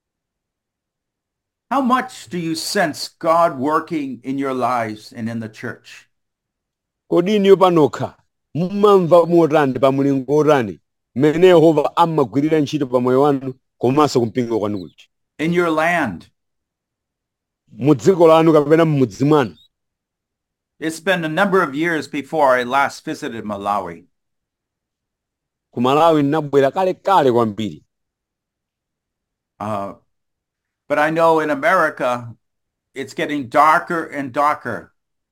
How much do you sense God working in your lives and in the church? kodi iniyo panokha mumamva motani pa mulingo otani mmene yehova amagwirira ntchito pa moyo wanu komanso kumpingo kwanu kuja In your land? mu dziko lanu kapena mmudzi mwanu It's been a number of years before I last visited Malawi. ku malawi ndinabwera kalekale kwambiri Uh, but I know in America, it's getting darker and darker.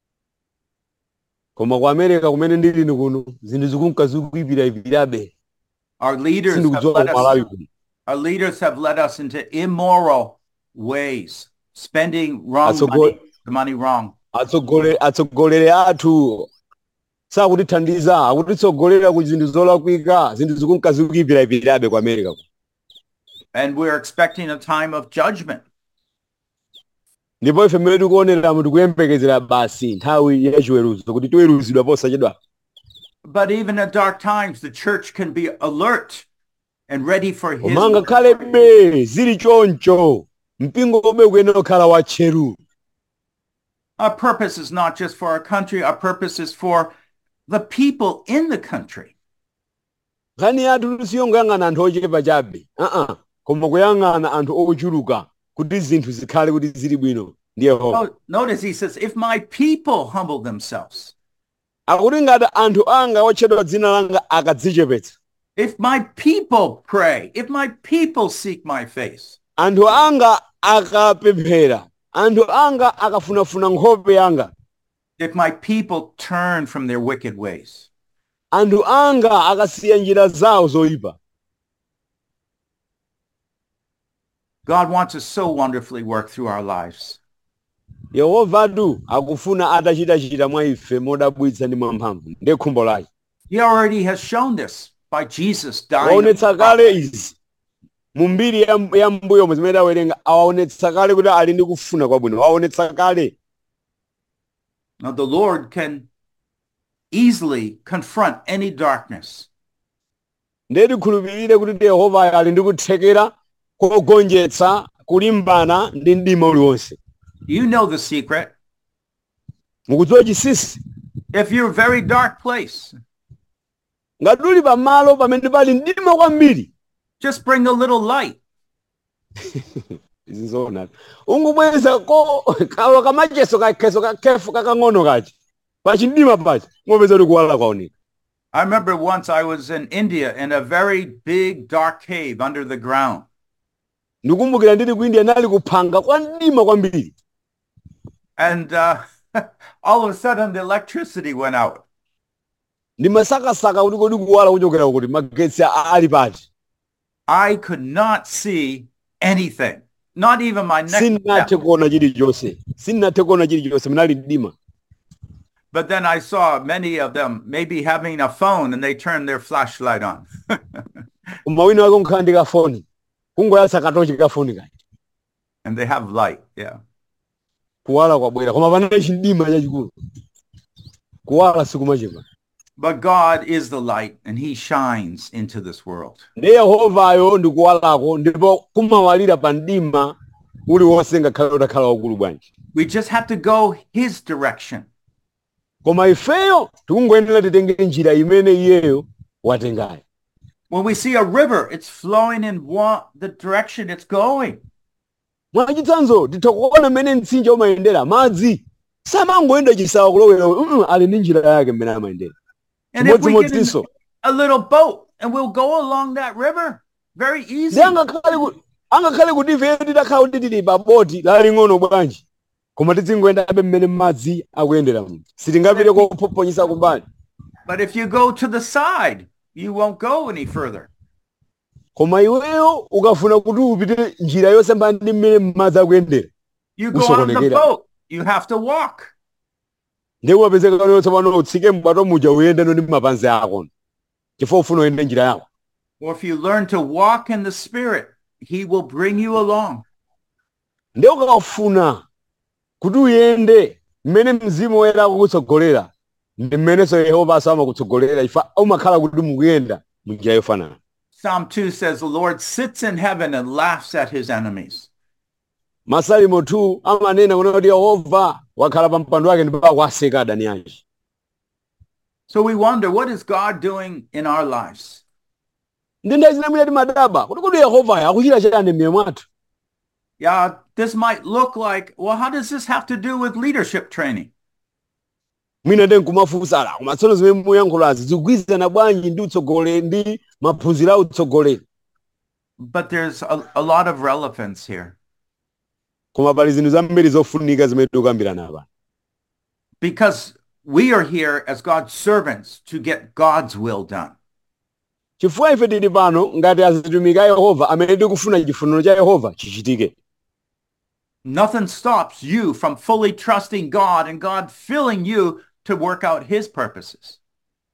koma ku america kumene ndili ni kuno zinthu zikunka zikuipiraipirabe Our leaders have sindikudziwa led ku malawi us, kuno our leaders have led us into immoral ways, spending wrong Atsogo- money, the money wrong. atsogole atsogoleri athu sakutithandiza akutitsogolera ku zinthu zolakwika zinthu zikunkazikuyipirayipirabe ku america ku. And we're expecting a time of judgment. ndipo ife mmene tikuoneramo tikuyembekezera basi nthawi ya chiweruzo kuti tiweruzidwa posachedwa But even in dark times, the church can be alert and ready for his. koma ngakhalebe zili choncho mpingo omwe ukuyenera kukhala watcheru Our purpose is not just for our country, our purpose is for the people in the country. nkhani yathu siyongoyang'ana anthu ochepa chabe aa koma kuyang'ana anthu ochuluka kuti zinthu zikhale kuti zili bwino ndi yehova Oh, notice he says, if my people humble themselves, akuti ngati anthu anga otchedwa dzina langa akadzichepetsa if my people pray, if my people seek my face, anthu anga akapemphera anthu anga akafunafuna nkhope yanga if my people turn from their wicked ways, anthu anga akasiya njira zawo zoyipa God wants to so wonderfully work through our lives. yehovatu akufuna atachitachita mwa ife modabwitsa ndi mwamphamvu ndiye khumbo lake He already has shown this by Jesus dying. on the waonetsa kale izi mu mbiri ya, ya mbuyomo zimene tawerenga awaonetsa kale kuti ali ndi kufuna kwabwino waonetsa kale Now the Lord can easily confront any darkness. ndiye tikhulupirire kuti yehova ali ndi kuthekera kogonjetsa kulimbana ndi mdima uliwonse You know the secret. mukudziwa chisisi If you're a very dark place, ngati uli pamalo pamene pali mdima kwambiri just bring a little light. izi zoona ungubweza ko kawa kamacheso kakheso kakhefu kakang'ono kachi pachimdima pachi ngopeza kuti kuwala kwaoneka I remember once I was in India in a very big dark cave under the ground. ndikumbukira ndili ku india nali kuphanga kwa mdima kwambiri And uh, all of a sudden the electricity went out. ndimasakasaka kuti kodi kuwala kuchokera kuti magetsi a- ali pati I could not see anything, not even my next sinnathe step. kuona chilichonse sinnathe kuona chilichonse munali mdima But then I saw many of them maybe having a phone and they turned their flashlight on. koma wina wake unkhala ndi kafoni kungoyatsa katochi kafoni kachi and they have light. Yeah. kuwala kwabwera koma panali chimdima chachikulu kuwala sikumachepa But God is the light and he shines into this world. ndi yehovayo ndi kuwalako ndipo kumawalira pa mdima uliwonse ngakhale utakhala waukulu bwanji We just have to go his direction. koma ifeyo tikungoyenera titenge njira imene iyeyo watengayo When we see a river, it's flowing in one, the direction it's going. mwachitsanzo titha kuona mmene mtsinje umayendera madzi samangoyenda chisawa kulowera mm, ali ndi njira yake mmene amayendera And if we get in chimodzimodzinso a little boat and we'll go along that river very easy. ndi angakhale ku- angakhale kuti ifeyo titakhala kuti tili pa boti laling'ono bwanji koma tidzingoyendabe mmene madzi akuyendera mu sitingapite kophophonyesa kumbali But if you go to the side, you won't go any further. koma iweyo ukafuna kuti upite njira yosembana ndi mmene madzi akuyendera You go on the Usokonekera. boat, you have to walk. ndiye umapezeka lero tsopano utsike mbwato muja uyendeno ndi mapanzi ako chifukwa ufuna uyende njira yako Or if you learn to walk in the spirit, he will bring you along. ndiye ukafuna kuti uyende mmene mzimu woyera akukutsogolera ndi mmenenso yehova aso amakutsogolera ifa umakhala kuti mukuyenda munjira yofanana Psalm 2 says, The Lord sits in heaven and laughs at his enemies. masalimo 2 amanena kuna kuti yehova wakhala pa mpando wake ndipo akuwaseka adani ake So we wonder, what is God doing in our lives? ndi ndayi zinamwina timadaba kuti kodi yehovayo akuchita chani m'miyo mwathu Yeah, this might look like, well, how does this have to do with leadership training? mwina ndi nkumafunsala koma tsono zimene muyankhulazi zikugwirizana bwanji ndi utsogoleri ndi maphunziro a utsogoleri But there's a, a lot of relevance here koma pali zinthu zambiri zofunika zimene tikukambirana apa because we are here as God's servants to get God's will done. chifukwa ife tili pano ngati azitumiki a yehova amene tikufuna chifuniro cha yehova chichitike Nothing stops you from fully trusting God and God filling you to work out his purposes.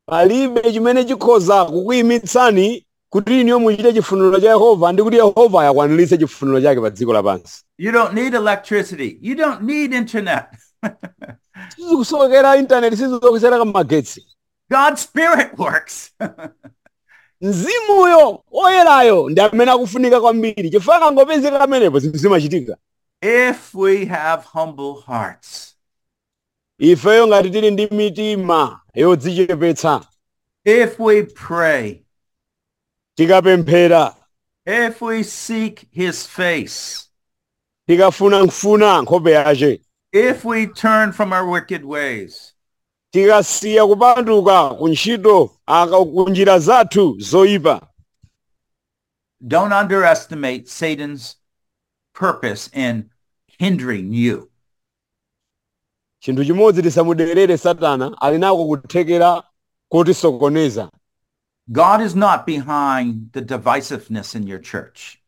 palibe chimene chikhoza kukuyimitsani kuti iniyo muchite chifuniro cha yehova ndi kuti yehova ayakwaniritse chifuniro chake pa dziko lapansi You don't need electricity. You don't need internet. sizikusokera intaneti sizisokera magetsi God's spirit works. mzimuyo oyerayo ndi amene akufunika kwambiri chifukwa akangopezeka amenepo zinthu zimachitika if we have humble hearts, ifeyo ngati tili ndi mitima yodzichepetsa if we pray, tikapemphera if we seek his face, tikafunafuna nkhope yace if we turn from our wicked ways, tikasiya kupanduka ku ntchito aka ku njira zathu zoyipa don't underestimate Satan's purpose in hindering you. chinthu chimodzi tisamuderere satana ali nako kuthekera kotisokoneza God is not behind the divisiveness in your church.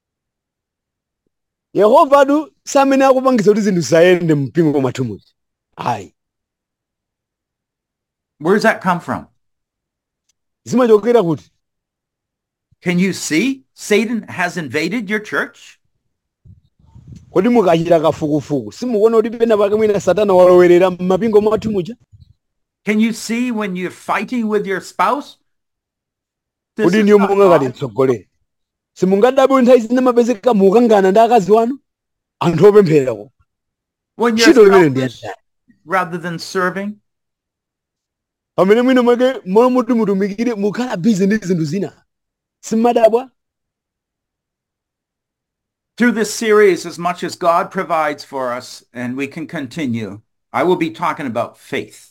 yehovatu samene akupangisa kuti zinthu zisayende mpingo mwathu muja ayi Where does that come from? zimachokera kuti Can you see Satan has invaded your church? kodi mukachita kafukufuku simukuona kuti pena pake mwina satana walowerera m'mapingo mwathu muja Can you see when you're fighting with your spouse? This kodi is niyo not mungakati God. mtsogolere simungadabwe nthawi zina mapezeka mukangana ndi akazi wanu anthu opempherako When ntchito you're limene ndi selfish yatani rather than serving, pamene mwina mwake molo muti mutumikire mukhala bizi ndi zinthu zina simmadabwa through this series, as much as God provides for us, and we can continue, I will be talking about faith.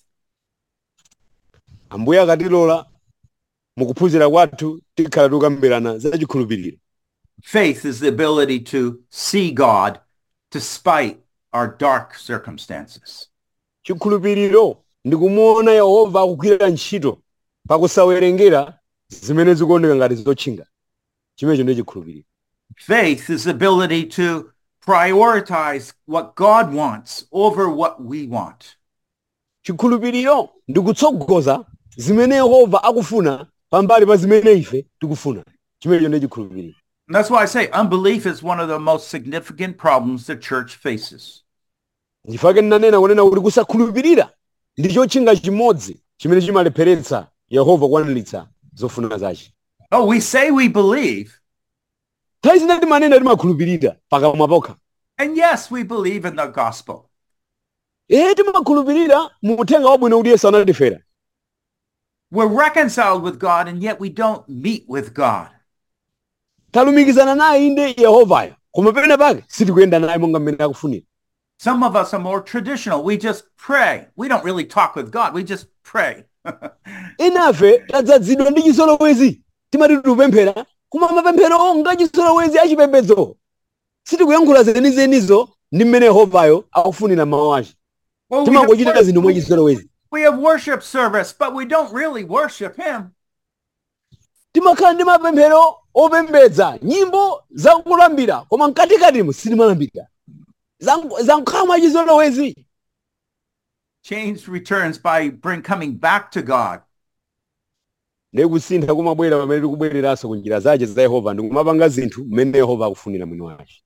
ambuye akatilola mukuphunzira kwathu tikhala tikukambirana za chikhulupiriro Faith is the ability to see God despite our dark circumstances. chikhulupiriro ndi kumuona yehova akugwira ntchito pakusawerengera zimene zikuoneka ngati zotchinga chimenecho ndi chikhulupiriro Faith is the ability to prioritize what God wants over what we want. chikhulupiriro ndi kutsogoza zimene yehova akufuna pambali pa zimene ife tikufuna chimenecho ndi chikhulupiriro And that's why I say unbelief is one of the most significant problems the church faces. ndifake ndinanena kunena kuti kusakhulupirira ndi chotchinga chimodzi chimene chimalepheretsa yehova kukwaniritsa zofuna zace Oh, we say we believe, nthawi zina timanena timakhulupirira pakamwa pokha and yes, we believe in the gospel. ee timakhulupirira mu uthenga wabwino kuti yesu anatifera We're reconciled with God, and yet we don't meet with God. talumikizana naye inde yehovayo koma pena pake sitikuyenda naye monga mmene akufunira Some of us are more traditional. We just pray. We don't really talk with God. We just pray. enafe tadzazidwa ndi chisolowezi timati tikupemphera koma mapemphero nga chisolowezi achipembedzo sitikuyankhula zenizenizo ndi mmene yehovayo akufunira mawu ace Well, we, timangochita have, zinthu mwa chisolowezi we have worship service, but we don't really worship Him. timakhala ndi mapemphero opembedza nyimbo zakulambira koma mkatikatimo sitimalambira zankhala mwa chisolowezi Change returns by bring coming back to God. ndiye kusintha kumabwera pamene tikubwereranso ku njira zace za yehova ndi kumapanga zinthu mmene yehova akufunira mwini wace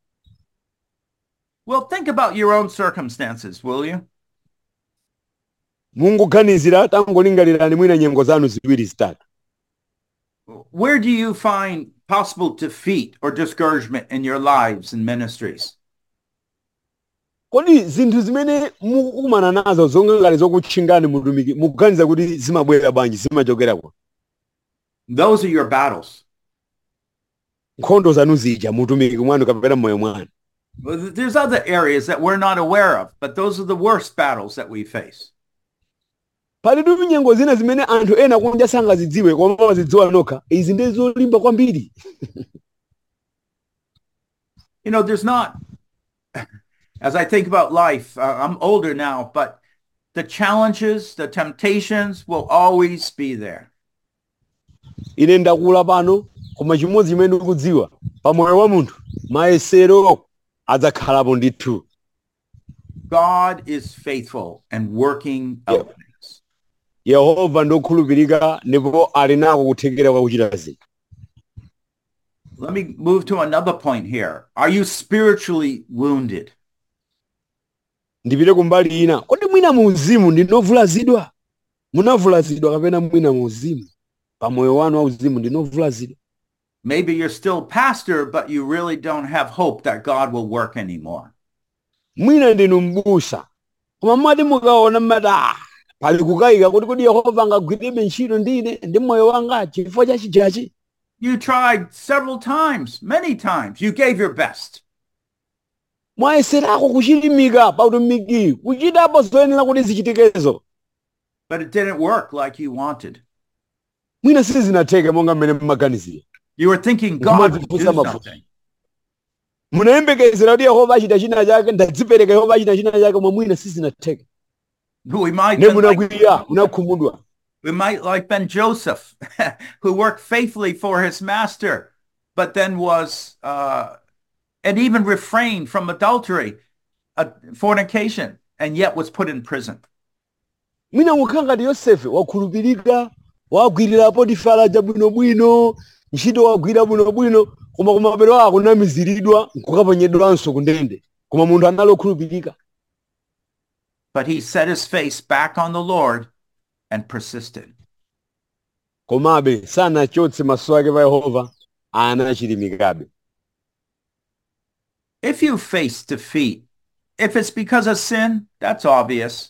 Well, think about your own circumstances, will you? mungoganizira tangolingalirani mwina nyengo zanu ziwiri zitatu Where do you find possible defeat or discouragement in your lives and ministries? kodi zinthu zimene mukukumana nazo zonga ngati zokutchingani mutumiki mukuganiza kuti zimabwera bwanji zimachokerako Those are your battles. nkhondo zanu zija mutumiki mwanu kapena mmoyo mwanu Well, th- There's other areas that we're not aware of, but those are the worst battles that we face. palitu nyengo zina zimene anthu ena kunja sangazidziwe koma amazidziwa nokha izi ndi zolimba kwambiri You know, there's not, as I think about life, uh, I'm older now, but the challenges, the temptations will always be there. ine ndakula pano koma chimodzi chimene ndikudziwa pamoyo wa munthu mayesero adzakhalapo ndithu God is faithful and working out things. yehova ndokhulupirika ndipo ali nako kuthekera kwa kuchita zinthu Let me move to another point here. Are you spiritually wounded? ndipite kumbali ina kodi mwina mu uzimu ndinovulazidwa munavulazidwa kapena mwina mu uzimu pa moyo wanu wa uzimu ndinovulazidwa Maybe you're still pastor, but you really don't have hope that God will work anymore. mwina ndinu mbusa koma mmati mukaona mmati "Ah, pali kukayika kuti kodi yehova angagwirebe ntchito ndine ndi moyo wanga chifukwa cha chijachi You tried several times, many times. You gave your best. mwayeserako kuchilimika pa utumiki kuchitapo zoyenera kuti zichitikezo but it didn't work like you wanted. mwina sizinatheke monga mmene mmaganizira You were thinking Come God on, would put do some up. something. munayembekezera kuti yehova achita china chake ndadzipereka yehova achita china chake koma mwina sizinatheke We might, ne been like, munakwirira munakhumudwa we might like Ben Joseph, who worked faithfully for his master, but then was, uh, and even refrained from adultery, uh, fornication, and yet was put in prison. mwina mukhala ngati yosefe wakhulupirika wagwirira potifara bwinobwino ntchito wagwira bwinobwino koma kumapeto ako kunamiziridwa nkukaponyedwanso ku ndende koma munthu anali okhulupirika But he set his face back on the Lord and persisted. komabe sanachotse maso ake pa yehova anachilimikabe If you face defeat, if it's because of sin, that's obvious.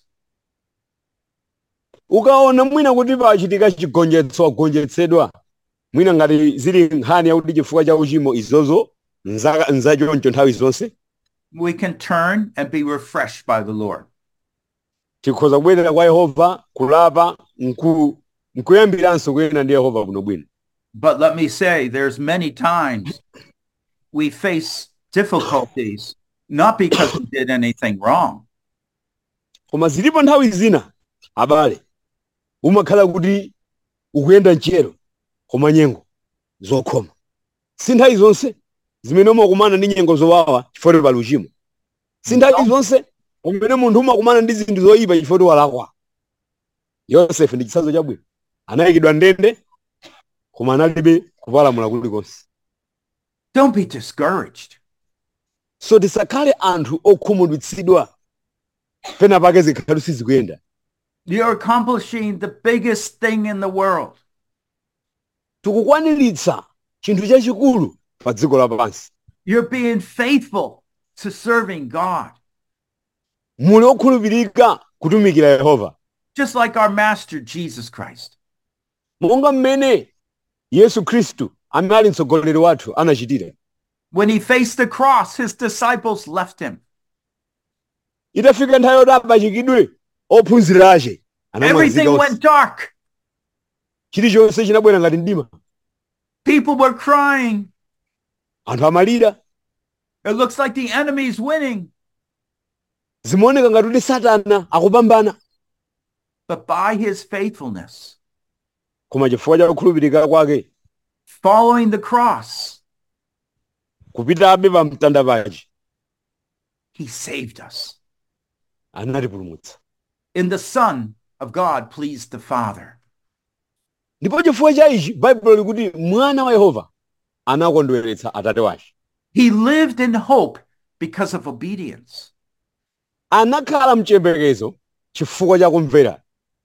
ukaona mwina kuti pachitika chigonjetso wagonjetsedwa mwina ngati zili nkhani yakuti chifukwa cha uchimo izozo nza- nzachoncho nthawi zonse We can turn and be refreshed by the Lord. tikhoza kubwerera kwa yehova kulapa nku nkuyambiranso kuyenda ndi yehova bwinobwino But let me say, there's many times we face difficulties, not because we did anything wrong, koma zilipo nthawi zina abale umakhala kuti ukuyenda mchero koma nyengo zokhoma si nthawi zonse zimene umakumana ndi nyengo zowawa chifukwa pali uchimo si nthawi zonse kumene munthu umakumana ndi zinthu zoyipa chifukwa walakwa yosefe ndi chitsanzo chabwino anayikidwa ndende koma analibe kupalamula kulikonse don't be discouraged. so tisakhale anthu okhumudwitsidwa pena pake zikhalu sizikuyenda You're accomplishing the biggest thing in the world. tikukwaniritsa chinthu chachikulu pa dziko lapansi You're being faithful to serving God, muli okhulupirika kutumikira yehova just like our Master Jesus Christ. monga mmene yesu khristu anali mtsogoleri wathu anachitira When he faced the cross, his disciples left him. itafika nthawi yoti apachikidwe ophunzira ache Everything anamwazika went dark. chilichonse chinabwera ngati mdima People were crying. anthu amalira It looks like the enemy's winning. zimaoneka ngati kuti satana akupambana But by his faithfulness, koma chifukwa cha kukhulupirika kwake following the cross, kupitabe pa mtanda pachi he saved us. anatipulumutsa In the Son of God pleased the Father. ndipo chifukwa cha ichi baibulo likuti mwana wa yehova anakondweretsa atate wache He lived in hope because of obedience. anakhala mchiyembekezo chifukwa cha kumvera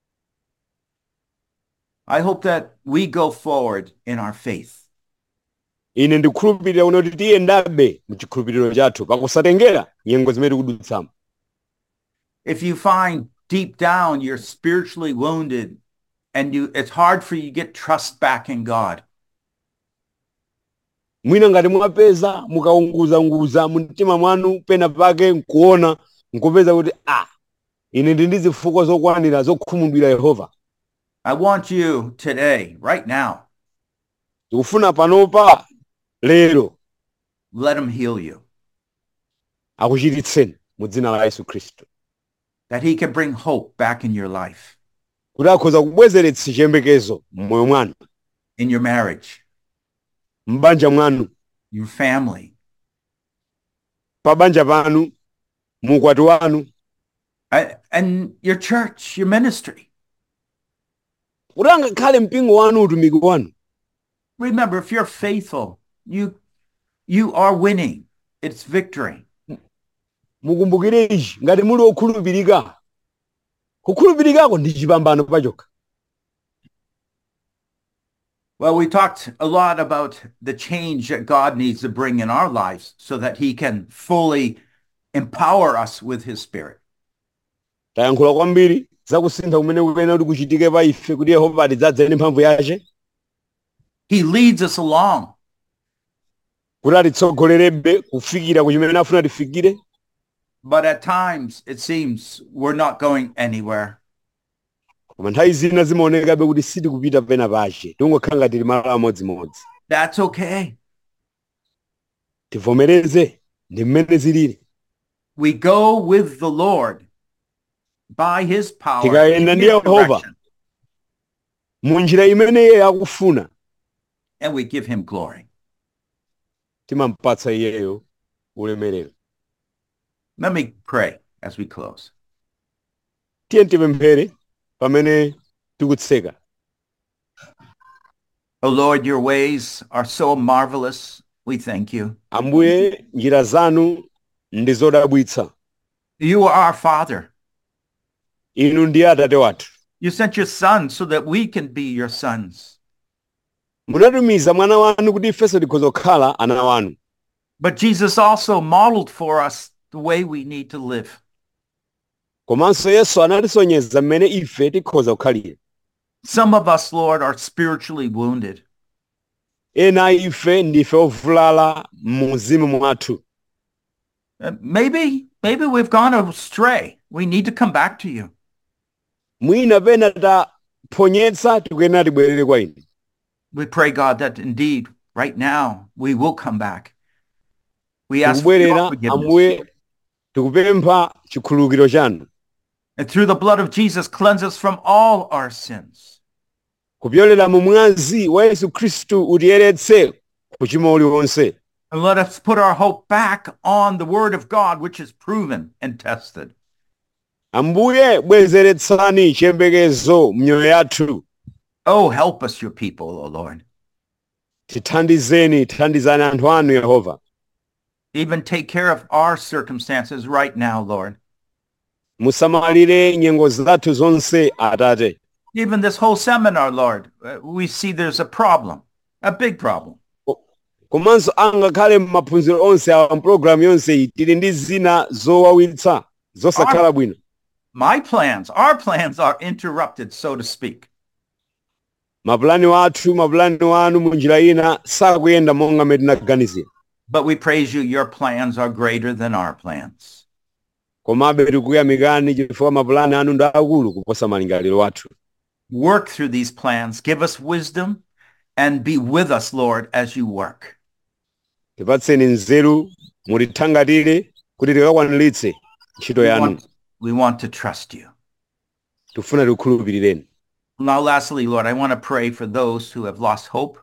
I hope that we go forward in our faith. ine ndikukhulupirira kuti tiyendabe mchikhulupiriro chathu pakusatengera nyengo zimene tikudutsamo If you find deep down you're spiritually wounded and you it's hard for you to get trust back in God, mwina ngati mwapeza mukaunguzanguza mumtima mwanu pena pake nkuona nkupeza kuti a ine ndi ndi zifukwa zokwanira zokhumudwira yehova I want you today, right now, tikufuna panopa lero let him heal you, akuchiritseni mu dzina la yesu khristu that he can bring hope back in your life, kuti akhoza kubwezeretsa chiyembekezo m'moyo mwanu in your marriage, m'banja mwanu your family, pa banja panu mu ukwati wanu a- and your church, your ministry. kuti angakhale mpingo wanu utumiki wanu Remember, if you're faithful, you you are winning. It's victory. mukumbukire ichi ngati muli okhulupirika kukhulupirikako ndi chipambano pachokha Well, we talked a lot about the change that God needs to bring in our lives so that he can fully empower us with his spirit. tayankhula kwambiri zakusintha kumene kuyenera kuti kuchitike pa ife kuti yehova atidzadze ndi mphamvu yace He leads us along. kuti atitsogolerebe kufikira ku chimene afuna tifikire But at times it seems we're not going anywhere. koma nthawi zina zimaonekabe kuti sitikupita pena pace tingokhala ngati tili malo amodzimodzi That's okay. tivomereze ndi mmene zilili We go with the Lord by his power. Tikayenda in ndi his Yehova. direction, mu njira imene iye akufuna and we give him glory. timampatsa iyeyo ulemerero Let me pray as we close. tiye tipemphere pamene tikutseka Oh Lord, your ways are so marvelous. We thank you. ambuye njira zanu ndi zodabwitsa You are our Father. inu ndiye atate wathu You sent your Son so that we can be your sons. munatumiza mwana wanu kuti ifenso tikhoza kukhala ana wanu But Jesus also modeled for us the way we need to live. komanso yesu anatisonyeza mmene ife tikhoza kukhalira Some of us, Lord, are spiritually wounded. ena a ife ndife ovulala mu mzimu mwathu Uh, maybe, maybe we've gone astray. We need to come back to you. mwina pena taphonyetsa tikuyenera tibwerere kwa inu We pray, God, that indeed right now we will come back. We ask for your tikubwerera forgiveness. ambuye tikupempha chikhululukiro chanu And through the blood of Jesus, cleanse us from all our sins. kupyolera mu mwazi wa yesu khristu utiyeretse kuchimo uliwonse And let us put our hope back on the word of God, which is proven and tested. ambuye bwezeretsani chiyembekezo mnyoyo yathu Oh, help us, your people, O Lord. tithandizeni tithandizani anthu anu yehova Even take care of our circumstances right now, Lord. musamalire nyengo zathu zonse atate Even this whole seminar, Lord, uh, we see there's a problem, a big problem. komanso angakhale m'maphunziro onse awa mpulogalamu yonse iyi tili ndi zina zowawitsa zosakhala bwino My plans, our plans are interrupted, so to speak. mapulani wathu mapulani wanu mu njira ina sakuyenda monga mmene tinaganizira But we praise you. Your plans are greater than our plans. komabe tikuyamikani chifukwa mapulani anu ndi akulu kuposa malingaliro athu Work through these plans. Give us wisdom and be with us, Lord, as you work. tipatseni nzeru mutithangatire kuti tikakwaniritse ntchito We yanu want, we want to trust you. tifuna tikukhulupirireni Now, lastly, Lord, I want to pray for those who have lost hope.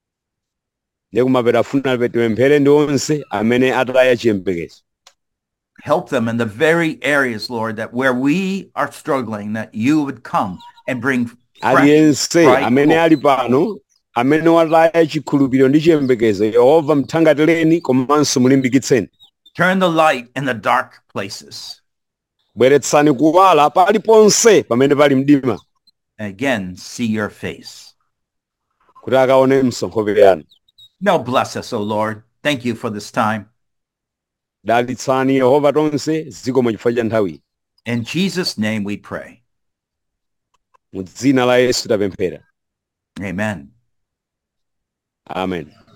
ndiye kumapeta funa tipemphere ndi onse amene ataya chiyembekezo Help them in the very areas, Lord, that where we are struggling, that you would come and bring fresh aliyense bright amene hope. ali pano amene wataya chikhulupiriro ndi chiyembekezo yehova mthangatireni komanso mulimbikitseni Turn the light in the dark places. bweretsani kuwala paliponse pamene pali mdima Again, see your face. kuti akaone msonkhope yanu Now bless us, O Lord. Thank you for this time. dalitsani yehova tonse zikomo chifukwa cha nthawi In Jesus' name we pray. mu dzina la yesu tapemphera Amen. amen